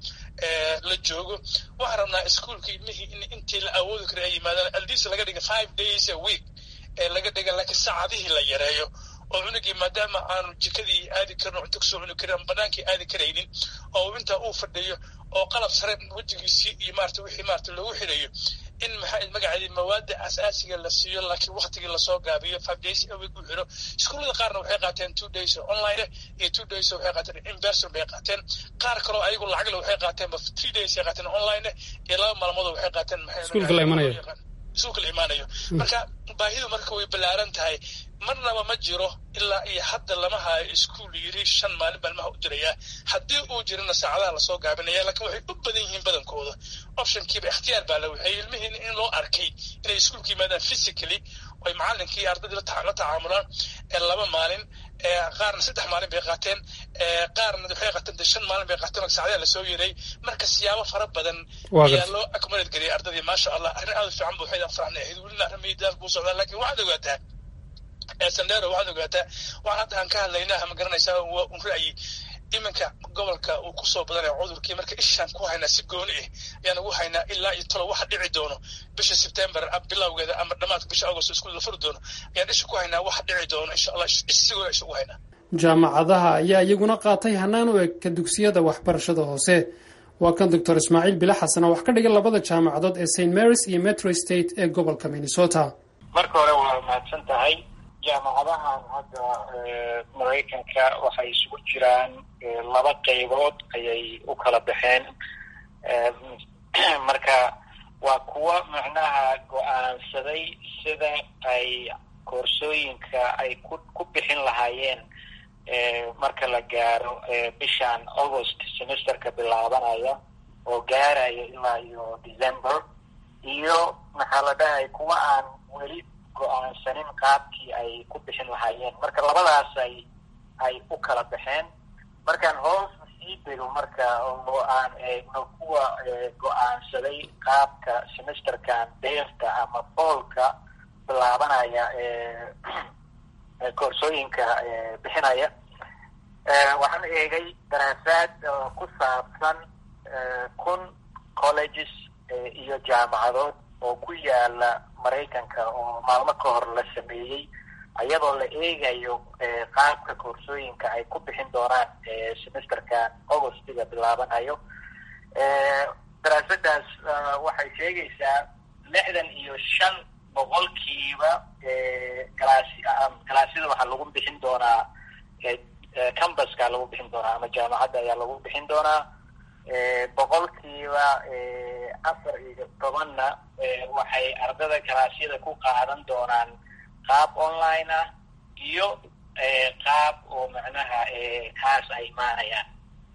la joogo waxaan rabnaa iskuolka ilmihii in intii la awoodi kara ay yimaadaan aldiis laga dhiga five days a week ee laga dhiga laakiin saacadihii la yareeyo oo cunugii maadaama aanu jikadii aadi karin oo cunto kasoo cuni karin ama banaankii aadi karaynin oo intaa uu fadhiyo oo qalab sare wejigiisii iyo maarata wixii maarata loogu xidhayo in maxaa magaceedii mawaada asaasiga la siiyo laakiin waktigii lasoo gaabiyo five days a week u xidho iskuullada qaarna waxay qaateen two days online iyo two days waxay qaateen in person bay qaateen qaar kaloo ayagu lacagle waxay qaateen ba three days ay qaateen online iyo laba maalmood waxay qaateen maxay iskuulka la imanayo iskuulka la imaanayo marka baahidu marka way ballaaran tahay marnaba ma jiro ilaa iyo hadda lama hayo iskuul yiri shan maalin baa ilmaha u dirayaa haddii uu jirana saacadaha lasoo gaabinaya laakiin waxay u badan yihiin badankooda optionkiiba ikhtiyaar baa la waxeeyey ilmihiina in loo arkay inay iskuulka yimaadaan physically oy macalinkii ardaydii la tacaamulaan laba maalin qaarna saddex maalin bay qaateen qaarna waxay qaateen de shan maalin bay qaateen oo saacadaha lasoo yeeray marka siyaabo fara badan ayaa loo accommodate gariyay ardadii maasha allah arrin aad u fiican bu waxay farxnay ahayd welina arrin miidaal kuu socdaa laakiin waxaad ogaataa sandero waxaad ogaataa waxaan hadda aan ka hadlaynaa ma garanaysaa waa un ra'yi iminka gobolka uu kusoo badanaya cudurkii marka ishaan ku haynaa si gooni ah ayaan ugu haynaa ilaa iyo talo waxa dhici doono bisha sebtembar bilowgeeda ama dhammaadka bisha agost iskuul la furi doono ayaan isha ku haynaa waxa dhici doono insha allah isigoona isha ugu haynaa jaamacadaha ayaa iyaguna qaatay hanaan u eg ka dugsiyada waxbarashada hoose waa kan doctor ismaaciil bila xasan oo wax ka dhiga labada jaamacadood ee st marys iyo metro state ee gobolka minnesota marka hore waa mahadsan tahay jaamacadahan hadda maraykanka waxay isugu jiraan laba qaybood ayay u kala baxeen marka waa kuwa macnaha go-aansaday sida ay koorsooyinka ay ku ku bixin lahaayeen marka la gaaro bishan august semesterka bilaabanaya oo gaaraya ilaa iyo december iyo maxaa la dhahay kuwa aan weli go-aansanin qaabkii ay ku bixin lahaayeen marka labadaas ay ay u kala baxeen markaan hoos sii dego marka oo aan eegno kuwa go-aansaday qaabka semesterkan deerta ama foolka bilaabanaya koorsooyinka bixinaya waxaan eegay daraasaad ku saabsan kun colleges iyo jaamacadood oo ku yaala maraykanka oo maalmo ka hor la sameeyey ayadoo la eegayo qaabka koorsooyinka ay ku bixin doonaan semesterkan augustiga bilaabanayo daraasadaas waxay sheegaysaa lixdan iyo shan boqolkiiba galaas galaasyada waxaa lagu bixin doonaa cambaska lagu bixin doonaa ama jaamacadda ayaa lagu bixin doonaa boqolkiiba afar iyo tobanna waxay ardada galaasyada ku qaadan doonaan qaab online ah iyo qaab oo macnaha kaas ay imaanayaan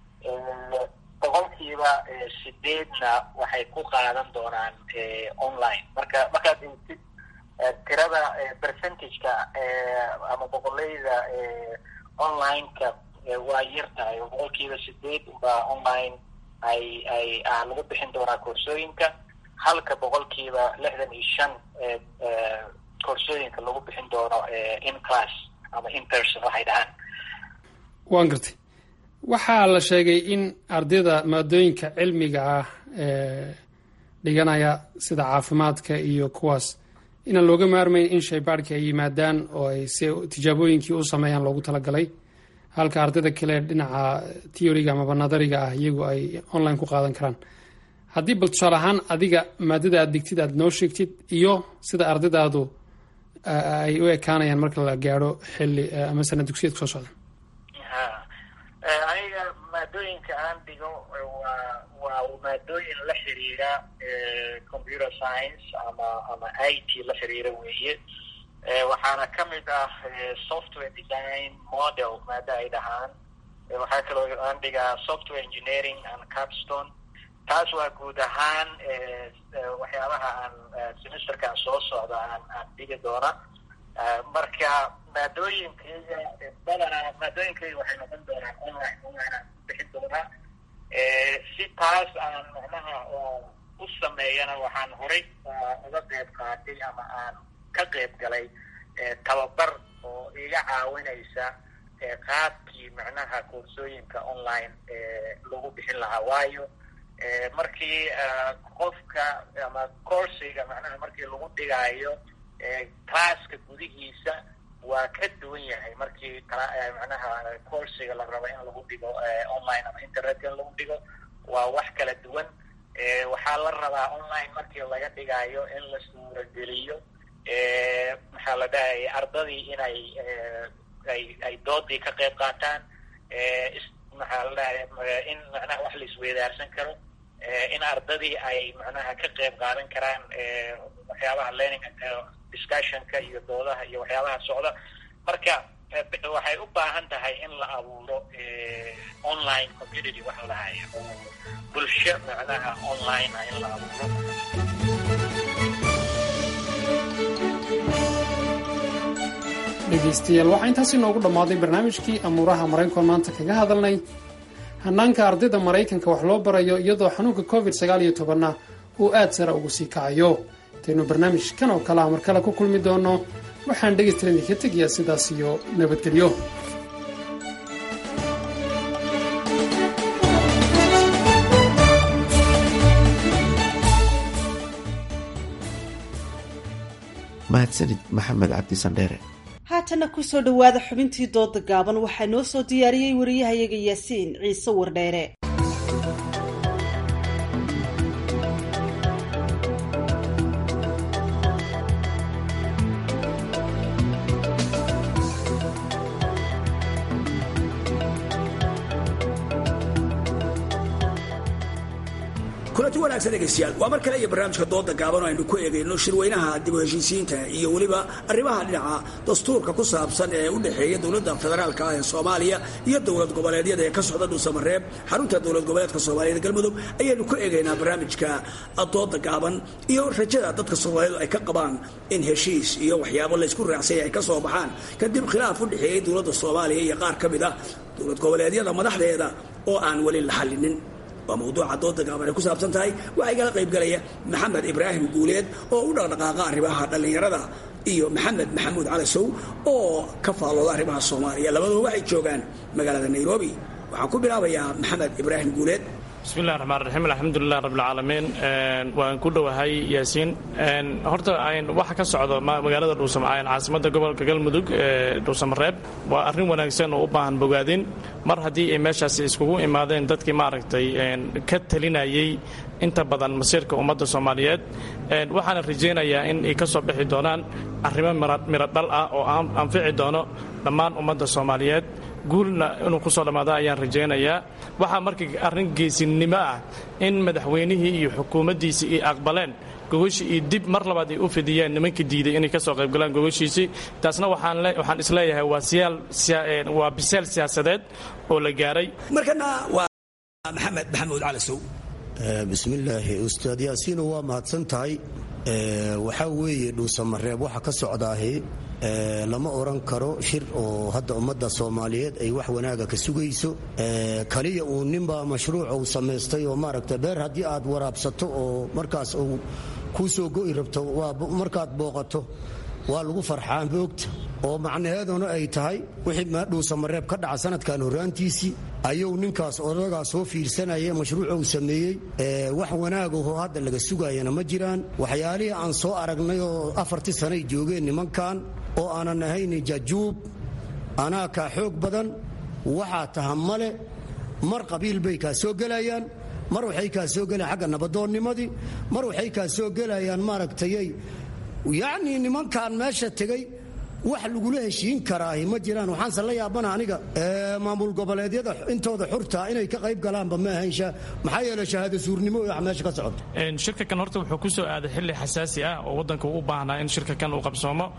boqolkiiba sideedna waxay ku qaadan doonaan online marka markaad eegtid tirada percentageka ama boqoleyda online-ka waa yar tahay oo boqolkiiba sideed baa online ay ay ah lagu bixin doonaa koorsooyinka halka boqolkiiba lixdan iyo shan koorsooyinka lagu bixin doono in class ama in person waxay dhahaan waan gartay waxaa la sheegay in ardayda maadooyinka cilmiga ah dhiganaya sida caafimaadka iyo kuwaas inaan looga maarmayn in shaybaadhka ay yimaadaan oo ay si tijaabooyinkii u sameeyaan loogu talagalay halka ardayda kale dhinaca theoryga amaba nadariga ah iyagu ay online ku qaadan karaan haddii bal tusaale ahaan adiga maadada aad digtid aad noo sheegtid iyo sida ardaydaadu ay u ekaanayaan marka la gaadho xilli ama sana dugsiyadka soo socda aniga maadooyinka aan dhigo waa waa maadooyin la xiriira computer science ama ama i t la xiriira weeye waxaana ka mid ah software design model maada ay dhahaan waxaa kaloo aan dhigaa software engineering and capstone taas waa guud ahaan waxyaabaha aan semesterkan soo socda aan aan dhigi doona marka maadooyinkayga badanaa maadooyinkayga waxay noqon doonaan online online bixin doonaa si taas aan macnaha u sameeyana waxaan horay uga qeyb qaatay ama aan ka qeyb galay tababar oo iga caawinaysa qaabkii macnaha koorsooyinka online lagu bixin lahaa waayo markii qofka ama coursiga macnaha markii lagu dhigaayo classka gudihiisa waa ka duwan yahay markii macnaha coursiga la rabo in lagu dhigo online ama internetka in lagu dhigo waa wax kala duwan waxaa la rabaa online markii laga dhigayo in la suurageliyo maxaa la dhahay ardadii inay ay ay doodii ka qayb qaataan maxaa la dhahay in macnaha wax la isweydaarsan karo in ardadii ay macnaha ka qayb qaadan karaan waxyaabaha learning discussionka iyo doodaha iyo waxyaabaha socda marka waxay u baahan tahay in la abuuro online community waxa lahaya oo bulsho macnaha online ah in la abuuro dhegaystayaal waxaa intaasi noogu dhammaaday barnaamijkii amuuraha maraykanka maanta kaga hadalnay hanaanka ardayda maraykanka wax loo barayo iyadoo xanuunka covid sagaal iyo tobanna uu aad sara ugu sii kacayo intaynu barnaamij kan oo kale ah mar kale ku kulmi doono waxaan dhegaystalan idinka tegayaa sidaas iyo nabadgelyo mahadsanid maxamed cabdi sandheere haatanna kusoo dhowaada xubintii dooda gaaban waxaa noo soo diyaariyey wariyahayaga yaasiin ciise wardheere kulanti wanaagsan dhegaystayaal waa mar kale iyo barnaamijka dooda gaaban oo aynu ku eegayno shirweynaha dib u heshiisiinta iyo weliba arrimaha dhinaca dastuurka ku saabsan ee u dhexeeya dowladda federaalka ah ee soomaaliya iyo dowlad goboleedyada ee ka socda dhuusamareeb xarunta dowlad goboleedka soomaaliyeed galmudug ayaynu ku eegaynaa barnaamijka dooda gaaban iyo rajada dadka soomaaliyeed ay ka qabaan in heshiis iyo waxyaabo laysku raacsanya ay ka soo baxaan kadib khilaaf u dhexeeyey dowladda soomaaliya iyo qaar ka mid ah dowlad goboleedyada madaxdeeda oo aan weli la xallinin waa mawduuca dooda gaaban ay ku saabsan tahay waxaa igala qaybgalaya maxamed ibraahim guuleed oo u dhaqdhaqaaqa arrimaha dhallinyarada iyo maxamed maxamuud cali sow oo ka faallooda arrimaha soomaaliya labaduba waxay joogaan magaalada nairobi waxaan ku bilaabayaa maxamed ibraahim guuleed bismillahi raxmaan raxiim alxamdulilah rabbilcaalamiin waan ku dhowahay yaasiin horta waxa ka socda magaalada dhuusam caasimadda gobolka galmudug ee dhuusamareeb waa arrin wanaagsan oo u baahan bogaadin mar haddii ay meeshaasi iskugu imaadeen dadkii maaragtay ka talinayay inta badan masiirka ummadda soomaaliyeed waxaana rajaynayaa in ay ka soo bixi doonaan arrimo miro dhal ah oo anfici doono dhammaan ummadda soomaaliyeed guulna inuu ku soo dhammaada ayaan rajaynayaa waxaa markii arrin geesinimo ah in madaxweynihii iyo xukuumaddiisii ay aqbaleen gogashii iyo dib mar labaad ay u fidiyeen nimankii diiday inay ka soo qaybgalaan gogashiisii taasna waxaan isleeyahay waa biseel siyaasadeed oo la gaaray markana waa maxamed maxamuud cali sow bismillaahi ustaad yaasiino waa mahadsan tahay waxaa weeye dhuusamareeb waxa ka socdaahi lama oran karo shir oo hadda ummadda soomaaliyeed ay wax wanaaga ka sugayso kaliya uu ninbaa mashruuc uu samaystay oo maaragta beer haddii aad waraabsato oo markaas uu kuu soo go'i rabto markaad booqato waa lagu farxaa boogta oo macnaheeduna ay tahay wixii dhuusamareeb ka dhaca sanadkan horraantiisii ayuu ninkaas odagaa soo fiirsanaya mashruuc uu sameeyey wax wanaagahoo hadda laga sugayana ma jiraan waxyaalihii aan soo aragnay oo afartii sanay joogeen nimankan oo aanan ahayn jajuub anaa kaa xoog badan waxaa taha male mar qabiil bay kaa soo gelayaan mar waxay kaa soo gelayaan xagga nabadoonnimadii mar waxay kaa soo gelayaan maaragtayay yacnii nimankan meesha tegey wax lagula heshiin karaahi ma jiraan waxaanse la yaabana aniga maamul goboleedyada intooda xurtaa inay ka qayb galaanba ma ahayn maxaa yeele shahaado suurnimo wax meesha ka socota shirka kan horta wuxuu ku soo aaday xilli xasaasi ah oo waddanka u baahnaa in shirka kan uu qabsoomo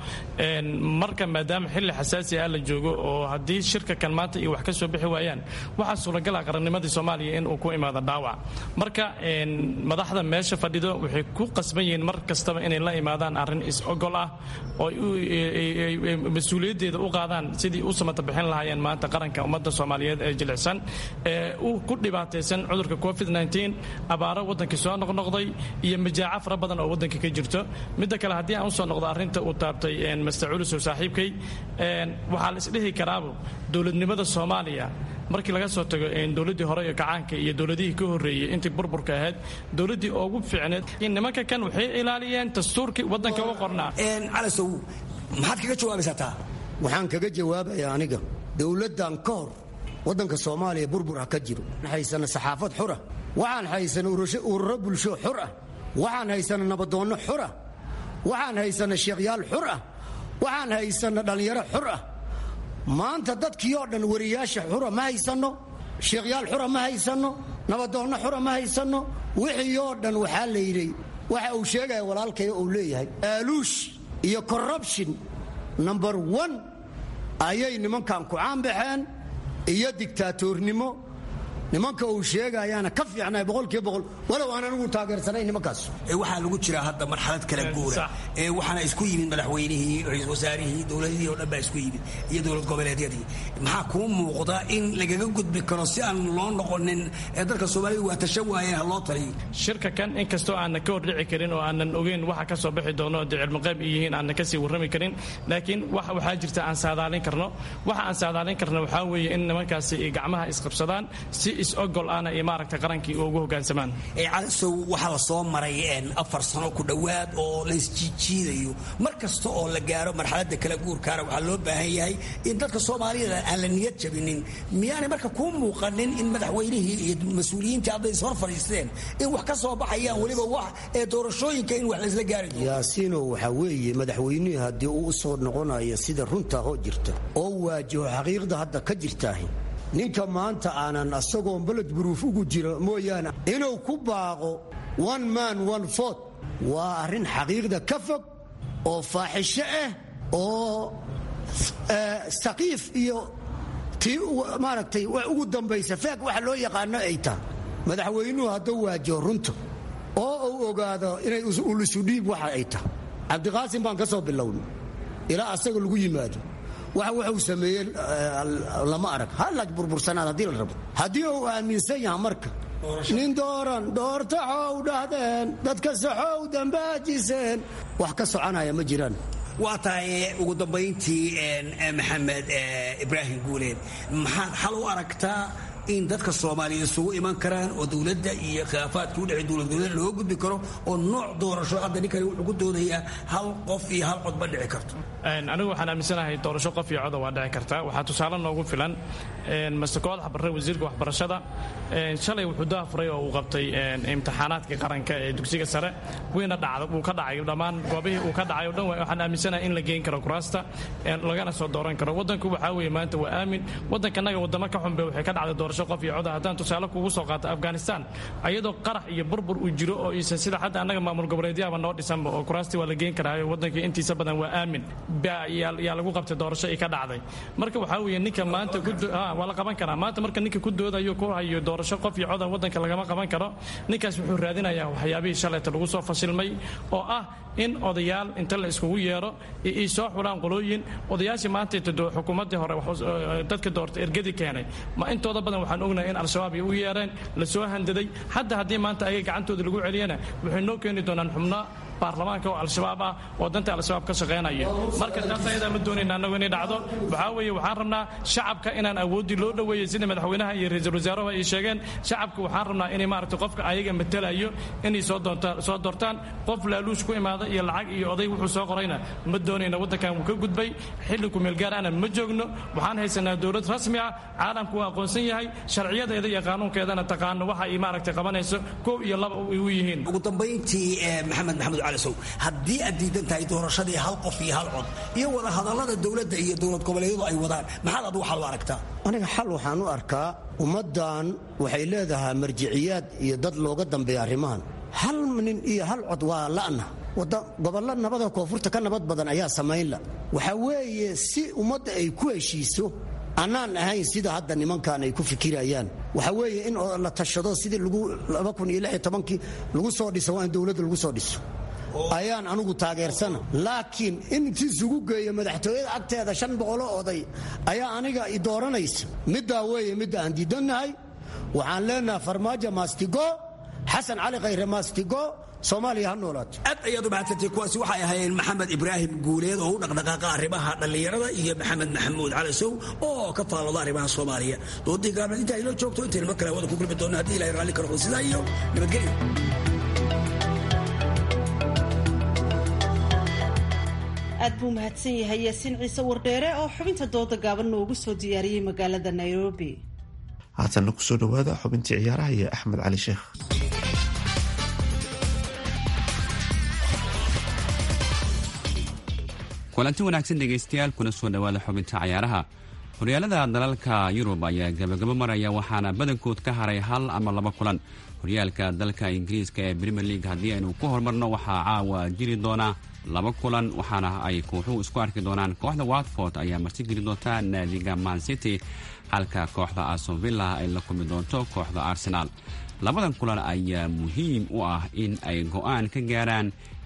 marka maadaama xilli xasaasi ah la joogo oo haddii shirka kan maanta iyo wax ka soo bixi waayaan waxaa suuragala qarannimadii soomaaliya in uu ku imaado dhaawac marka madaxda meesha fadhido waxay ku qasban yihiin mar kastaba inay la imaadaan arrin is-ogol ah oo mas-uuliyaddeeda u qaadaan sidii u samata bixin lahaayeen maanta qaranka ummadda soomaaliyeed ee jilicsan ee u ku dhibaataysan cudurka covid abaaro waddankii soo noqnoqday iyo majaaco fara badan oo waddanka ka jirto midda kale haddii aan usoo noqdo arrinta uu taabtay master culusow saaxiibkay waxaa la isdhihi karaabo dowladnimada soomaaliya markii laga soo tago dowladdii hore ee kacaanka iyo dowladihii ka horreeyey intii burburka ahayd dowladdii ugu fiicneed nimanka kan waxay ilaaliyeen dastuurkii waddanka u qornaa calasow maxaad kaga jawaabaysaa taa waxaan kaga jawaabayaa aniga dowladdan ka hor waddanka soomaaliya burbur ha ka jiro waxaan haysana saxaafad xura waxaan haysana ururo bulsho xur ah waxaan haysana nabadoonno xur ah waxaan haysana sheekhyaal xur ah waxaan haysana dhallinyaro xur ah maanta dadkii oo dhan wariyaasha xura ma haysanno sheekhyaal xura ma haysanno nabadoonno xura ma haysanno wixii oo dhan waxaa la yidhi waxa uu sheegaya walaalkay uu leeyahay aaluush iyo corruption number one ayay nimankan ku caanbaxeen iyo digtaatoornimo nimanka uu sheegayaana ka fiicnay boqolkiiba boqol walow aan anigu taageersanay nimankaas waxaa lagu jiraa hadda marxalad kala guura ee waxaana isku yimid madaxweynihii ra-iisul wasaarihii dowladihii oo dhan baa isku yimid iyo dowlad goboleedyadii maxaa kuu muuqda in lagaga gudbi karo si aan loo noqonin ee dadka soomaalida waa tashan waayeen ha loo taliyo shirka kan inkastoo aanan ka hordhici karin oo aanan ogeyn waxa ka soo bixi doono dee cilmiqayb ay yihiin aanan kasii warrami karin laakiin waxaa jirta aan saadaalin karno waxa aan saadaalin karno waxaa weeye in nimankaasi ay gacmaha isqabsadaan si is-ogol ahna iyo maaragtay qarankii ugu hoggaansamaan calisow waxaa la soo maray afar sano ku dhowaad oo la isjiijiidayo mar kasta oo la gaaro marxaladda kala guurkaana waxaa loo baahan yahay in dadka soomaaliyada aan la niyad jabinin miyaanay marka kuu muuqanin in madaxweynihii iyo mas-uuliyiintii hadday ishor fadhiisteen in wax ka soo baxayaan weliba wax ee doorashooyinka in wax laysla gaari doono yaasiino waxaa weeye madaxweynihii haddii uu u soo noqonayo sida runta hoo jirta oo waajaho xaqiiqda hadda ka jirtaahi ninka maanta aanan asagoon baled buruuf ugu jiro mooyaane inuu ku baaqo one man one fort waa arrin xaqiiqda ka fog oo faaxisho ah oo saqiif iyo tii maaragtay ugu dambaysa feeg waxa loo yaqaano ay tahay madaxweynuhu hadduu waajaho runta oo uu ogaado inay ulusudhiib waxa ay tahay cabdiqaasim baan ka soo bilownay ilaa asaga lagu yimaado wax wuxuu sameeyey lama arag halaj burbursanaad haddii la rabo haddii uu aaminsan yaha marka nin dooran doortaxow dhahdeen dadka saxow dambaajiseen wax ka soconaya ma jiraan waa tahay ugu dambayntii maxamed ibraahim guuleed maxaad xal u aragtaa in dadka soomaaliya isugu iman karaan oo dowladda iyo khilaafaadka udhexey dowlad goboleed loo gudbi karo oo nooc doorasho hadda ninkani wuxuu ku doodayaa hal qof iyo hal cod ma dhici karto anigu waxaan aaminsanahay doorasho qof iyo coda waa dhici kartaa waxaa tusaale noogu filan master koodax barre wasiirka waxbarashada shalay wuxuu daafuray oo uu qabtay imtixaanaadka qaranka ee dugsiga sare wayna dhacda uu ka dhacay dhammaan goobihii uu ka dhacay o dhan waxaan aaminsanahay in la geyn karo kuraasta lagana soo dooran karo waddanku waxaa weeye maanta waa aamin waddankanaga waddamo ka xunbe waxay ka dhacday doorasho qof iyo coda haddaan tusaale kugu soo qaato afghanistan ayadoo qarax iyo burbur uu jiro oo iisan sida hadda annaga maamul goboleedyaaba noo dhisanba oo kuraastii waa la geyn karaayo waddankii intiisa badan waa aamin yaa lagu qabtay doorasho ay ka dhacday marka waxaa weeye ninka maanta waa la qaban karaa maanta marka ninka ku doodayo ku hayo doorasho qof iyo coda waddanka lagama qaban karo ninkaas wuxuu raadinayaa waxyaabihii shalayta lagu soo fashilmay oo ah in odayaal inta la iskugu yeero ay soo xulaan qolooyin odayaashii maanta xukuumaddii hore dadka doorta ergadi keenay ma intooda badan waxaan ognahay in al-shabaab ay u yeereen la soo handaday hadda haddii maanta ayaga gacantooda lagu celiyana waxay noo keeni doonaan xubno baarlamaanka oo al-shabaab ah oo danta al-shabaab ka shaqaynaya marka taas ayadaa ma doonayna annagu inay dhacdo waxaa weeye waxaan rabnaa shacabka inaan awooddii loo dhoweeyey sida madaxweynaha iyo ra-iisul wasaaruhu ay sheegeen shacabka waxaan rabnaa inay maaragtay qofka ayaga matalayo inay soo doontaan soo doortaan qof laaluush ku imaada iyo lacag iyo oday wuxuu soo qorayna ma doonayna waddankan wuu ka gudbay xilli kumeel gaar ana ma joogno waxaan haysanaa dowlad rasmi ah caalamku waa aqoonsan yahay sharciyadeeda iyo qaanuunkeedana taqaano waxa ay maaragtay qabanayso kow iyo laba ay u yihiin ugu dambayntii maxamed maxamuud calisow haddii aad diidan tahay doorashadii hal qof iyo hal cod iyo wada hadallada dowladda iyo dowlad goboleedyadu ay wadaan maxaad adigu xal u aragtaa aniga xal waxaan u arkaa ummaddan waxay leedahay marjiciyaad iyo dad looga dambeeya arrimahan hal nin iyo hal cod waa la'na gobollo nabada koonfurta ka nabad badan ayaa samaynla waxaa weeye si ummadda ay ku heshiiso annaan ahayn sida hadda nimankan ay ku fikirayaan waxaa weeye in la tashado sidii kii lagu soo dhiso waa in dowladda lagu soo dhiso ayaan anugu taageersana laakiin in intiisugu geeyo madaxtooyada agteeda shan boqoloo oday ayaa aniga i dooranaysa middaa weeye midda aan diidannahay waxaan leenahay farmaajo maastigo xasan cali khayre maastigo soomaaliya ha noolaato aad ayaad u mahadsantay kuwaasi waxay ahaayeen maxamed ibraahim guuleed oo u dhaqdhaqaaqa arrimaha dhallinyarada iyo maxamed maxamuud calisow oo ka faallooda arrimaha soomaaliya doodii gaabneed intaa inoo joogto intaynu mar kale wada ku kulmi doonno haddii ilahay raalli karo sidaa iyo nabadgelyo aad buu mahadsan yahay yaasiin ciise wardheere oo xubinta dooda gaaban noogu soo diyaariyey magaalada nairobi haatanna kusoo dhowaada xubintii ciyaaraha iyo axmed cali sheekh kulanti wanaagsan dhegaystayaal kuna soo dhowaada xubinta cayaaraha horyaalada dalalka yurub ayaa gabagabo maraya waxaana badankood ka haray hal ama laba kulan horyaalka dalka ingiriiska ee premier league haddii aynu ku horumarno waxaa caawa jiri doona laba kulan waxaana ay kooxuhu isku arki doonaan kooxda watford ayaa marti geli doonta naadiga man city halka kooxda asonvilla ay la kulmi doonto kooxda arsenaal labadan kulan ayaa muhiim u ah in ay go-aan ka gaaraan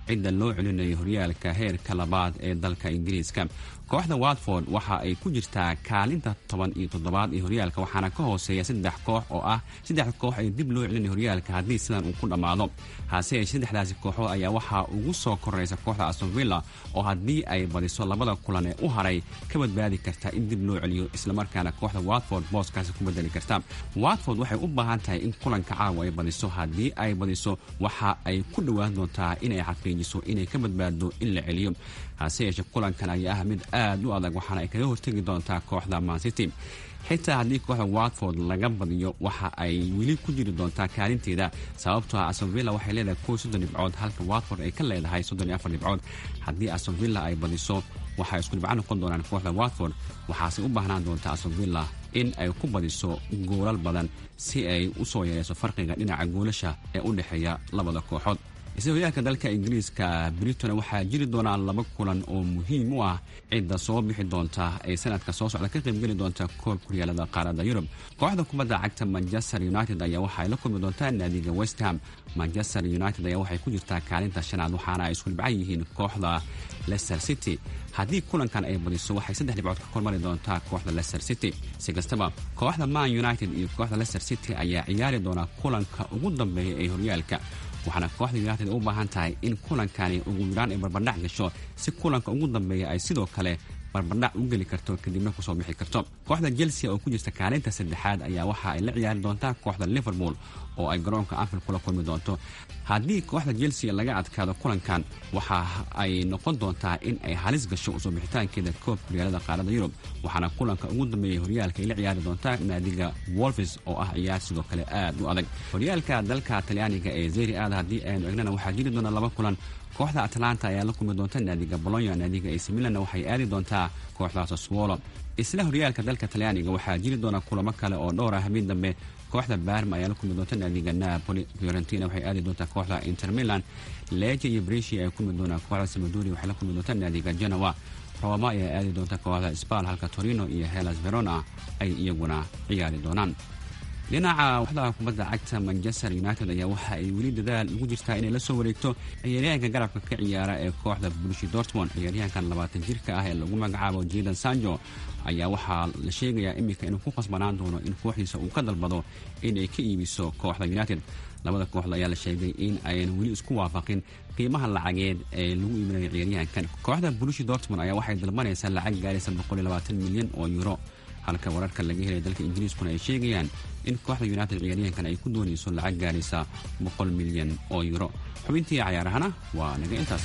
cidda loo celinayo horyaalka heerka labaad ee dalka ingiriiska kooxda watford waxa ay ku jirtaa kaalinta toban iyo toddobaad ee horyaalka waxaana ka hooseeya saddex koox oo ah saddex koox ee dib loo celinayo horyaalka haddii sidan uu ku dhammaado hase yeeshee saddexdaasi kooxood ayaa waxaa ugu soo koraysa kooxda astonvilla oo haddii ay badiso labada kulan ee u haray ka badbaadi karta in dib loo celiyo islamarkaana kooxda watford booskaasi ku bedeli karta watford waxay u baahan tahay in kulanka caawa ay badiso haddii ay badiso waxa ay ku dhowaan doontaa inay xaqiijiso inay ka badbaado in la celiyo hase yeeshee kulankan ayaa ah mid aad u adag waxaana ay kaga hortegi doontaa kooxda mancity xitaa haddii kooxda watford laga badiyo waxa ay weli ku jiri doontaa kaalinteeda sababtoo ah astonvilla waxay leedahay kow soddon dhibcood halka watford ay ka leedahay soddon iyo afar dhibcood haddii astonvilla ay badiso waxay isku dhibco noqon doonaan kooxda watford waxaase u baahnaan doontaa astonvilla in ay ku badiso goolal badan si ay u soo yareyso farqiga dhinaca goolasha ee u dhexeeya labada kooxood isla horyaalka dalka ingiriiska britona waxaa jiri doonaa laba kulan oo muhiim u ah cidda soo bixi doonta ee sanadka soo socda ka qaybgeli doonta koob kuryaalada qaaradda yurub kooxda kubadda cagta manchester united ayaa waxaay la kulmi doontaa naadiga westham manchester united ayaa waxay ku jirtaa kaalinta shanaad waxaana ay isku dhibcan yihiin kooxda leicester city haddii kulankan ay badiso waxay saddex dhibcood ka kormari doontaa kooxda leicester city si kastaba kooxda man united iyo kooxda leicester city ayaa ciyaari doonaa kulanka ugu dambeeya ee horyaalka waxaana kooxda united u baahan tahay in kulankani ugu yaraan ay barbardhac gasho si kulanka ugu dambeeya ay sidoo kale barbardhac u geli karto kadibna kusoo bixi karto kooxda chelsea oo ku jirta kaalinta saddexaad ayaa waxa ay la ciyaari doontaa kooxda liverpool oo ay garoonka anfield kula kulmi doonto haddii kooxda chelsea laga adkaado kulankan waxa ay noqon doontaa in ay halis gasho usoo bixitaankeeda koob horyaalada qaarada yurub waxaana kulanka ugu dambeeya horyaalka ay la ciyaari doontaa naadiga wolfis oo ah ciyaar sidoo kale aad u adag horyaalka dalka talyaaniga ee zeri aad haddii aynu egnana waxaa jiri doona laba kulan kooxda atlanta ayaa la kulmi doonta naadiga bolonya naadiga ac milanna waxay aadi doontaa kooxda saswolo isla horyaalka dalka talyaaniga waxaa jiri doona kulamo kale oo dhowr ah habeen dambe kooxda barma ayaa la kulmi doonta naadiga napoli fiorentina waxay aadi doontaa kooxda inter milan leja iyo breshi ay kulmi doonaa kooxda samaduri waxay la kulmi doonta naadiga genoa roma ayaa aadi doonta kooxda spal halka torino iyo helas verona ay iyaguna ciyaari doonaan dhinaca waxda kubadda cagta manchester united ayaa waxa ay weli dadaal ugu jirtaa inay la soo wareegto ciyaaryahanka garabka ka ciyaara ee kooxda bulshi dortmond ciyaaryahankan labaatan jirka ah ee lagu magacaabo jidan sanjo ayaa waxaa la sheegayaa iminka inuu ku khasbanaan doono in kooxdiisa uu ka dalbado inay ka iibiso kooxda united labada kooxda ayaa la sheegay in ayan weli isku waafaqin qiimaha lacageed ee lagu iibinayo ciyaaryahankan kooxda bulshi dortmond ayaa waxay dalbanaysaa lacag gaaraysa milyan oo euro halka wararka laga helay dalka ingiriiskuna ay sheegayaan in kooxda united ciyaaryahankan ay ku doonayso lacag gaaraysa boqol milyan oo euro xubintii cayaarahana waa naga intaas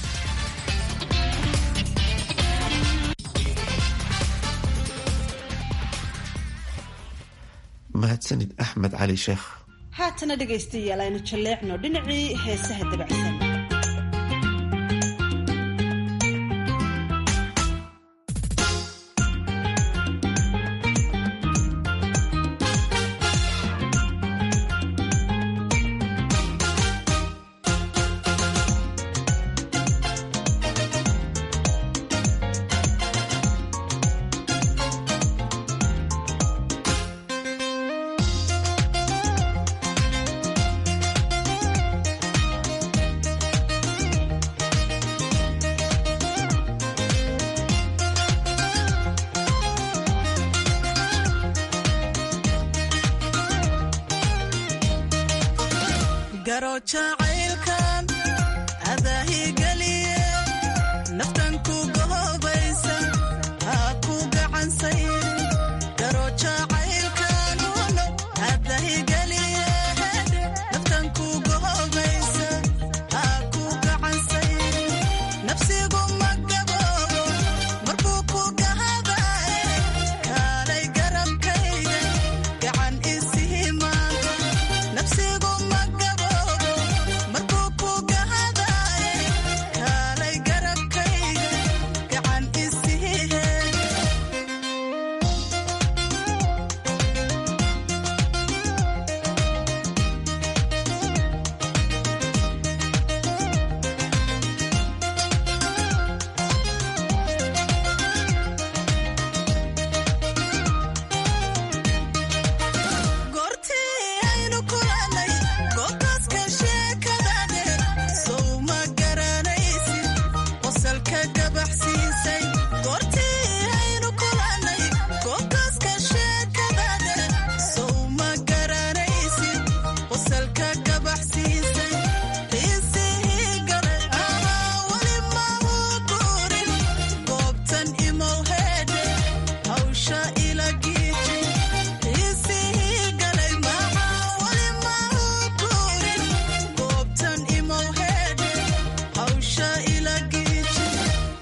mahadsanid axmed cali sheekh haatana dhegaystayaal aynu jalleecno dhinacii heesaha dabacsan Nafsigu ma gaboobo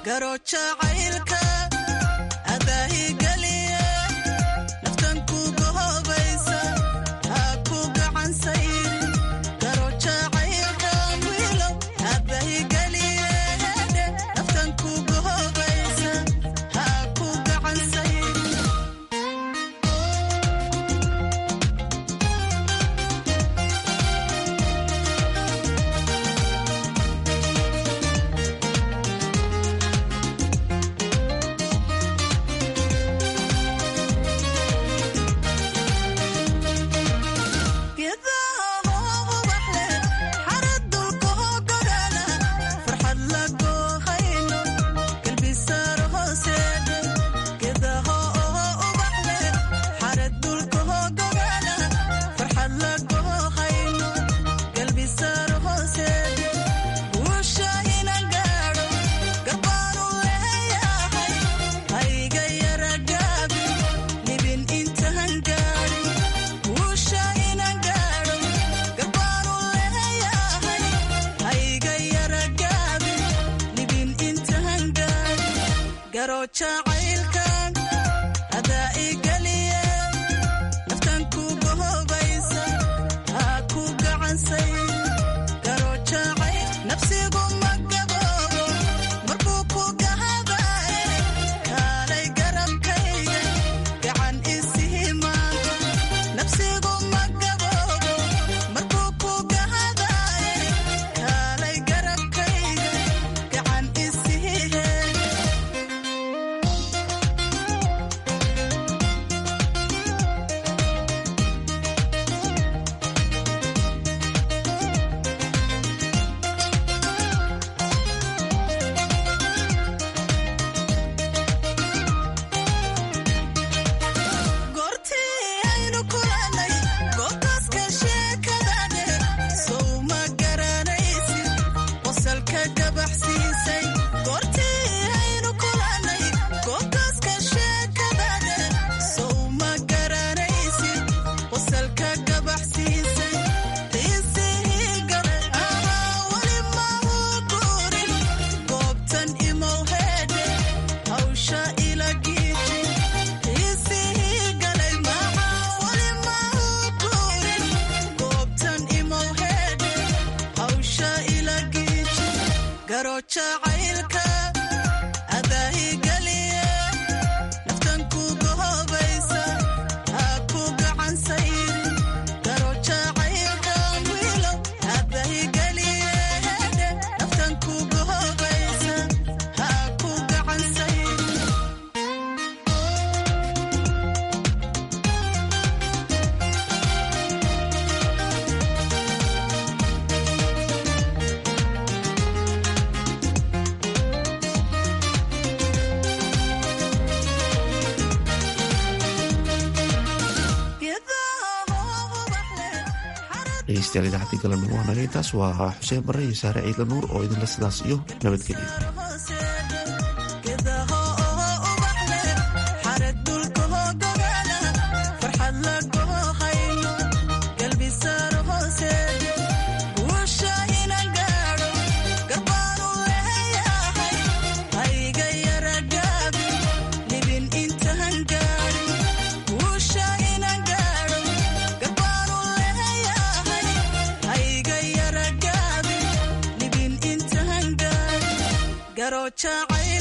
dhegeystayaal idaacadii galabnimo waa naga intaas waa xuseen barre iyo saare ciidla nuur oo idinle sidaas iyo nabadgelyo jacayl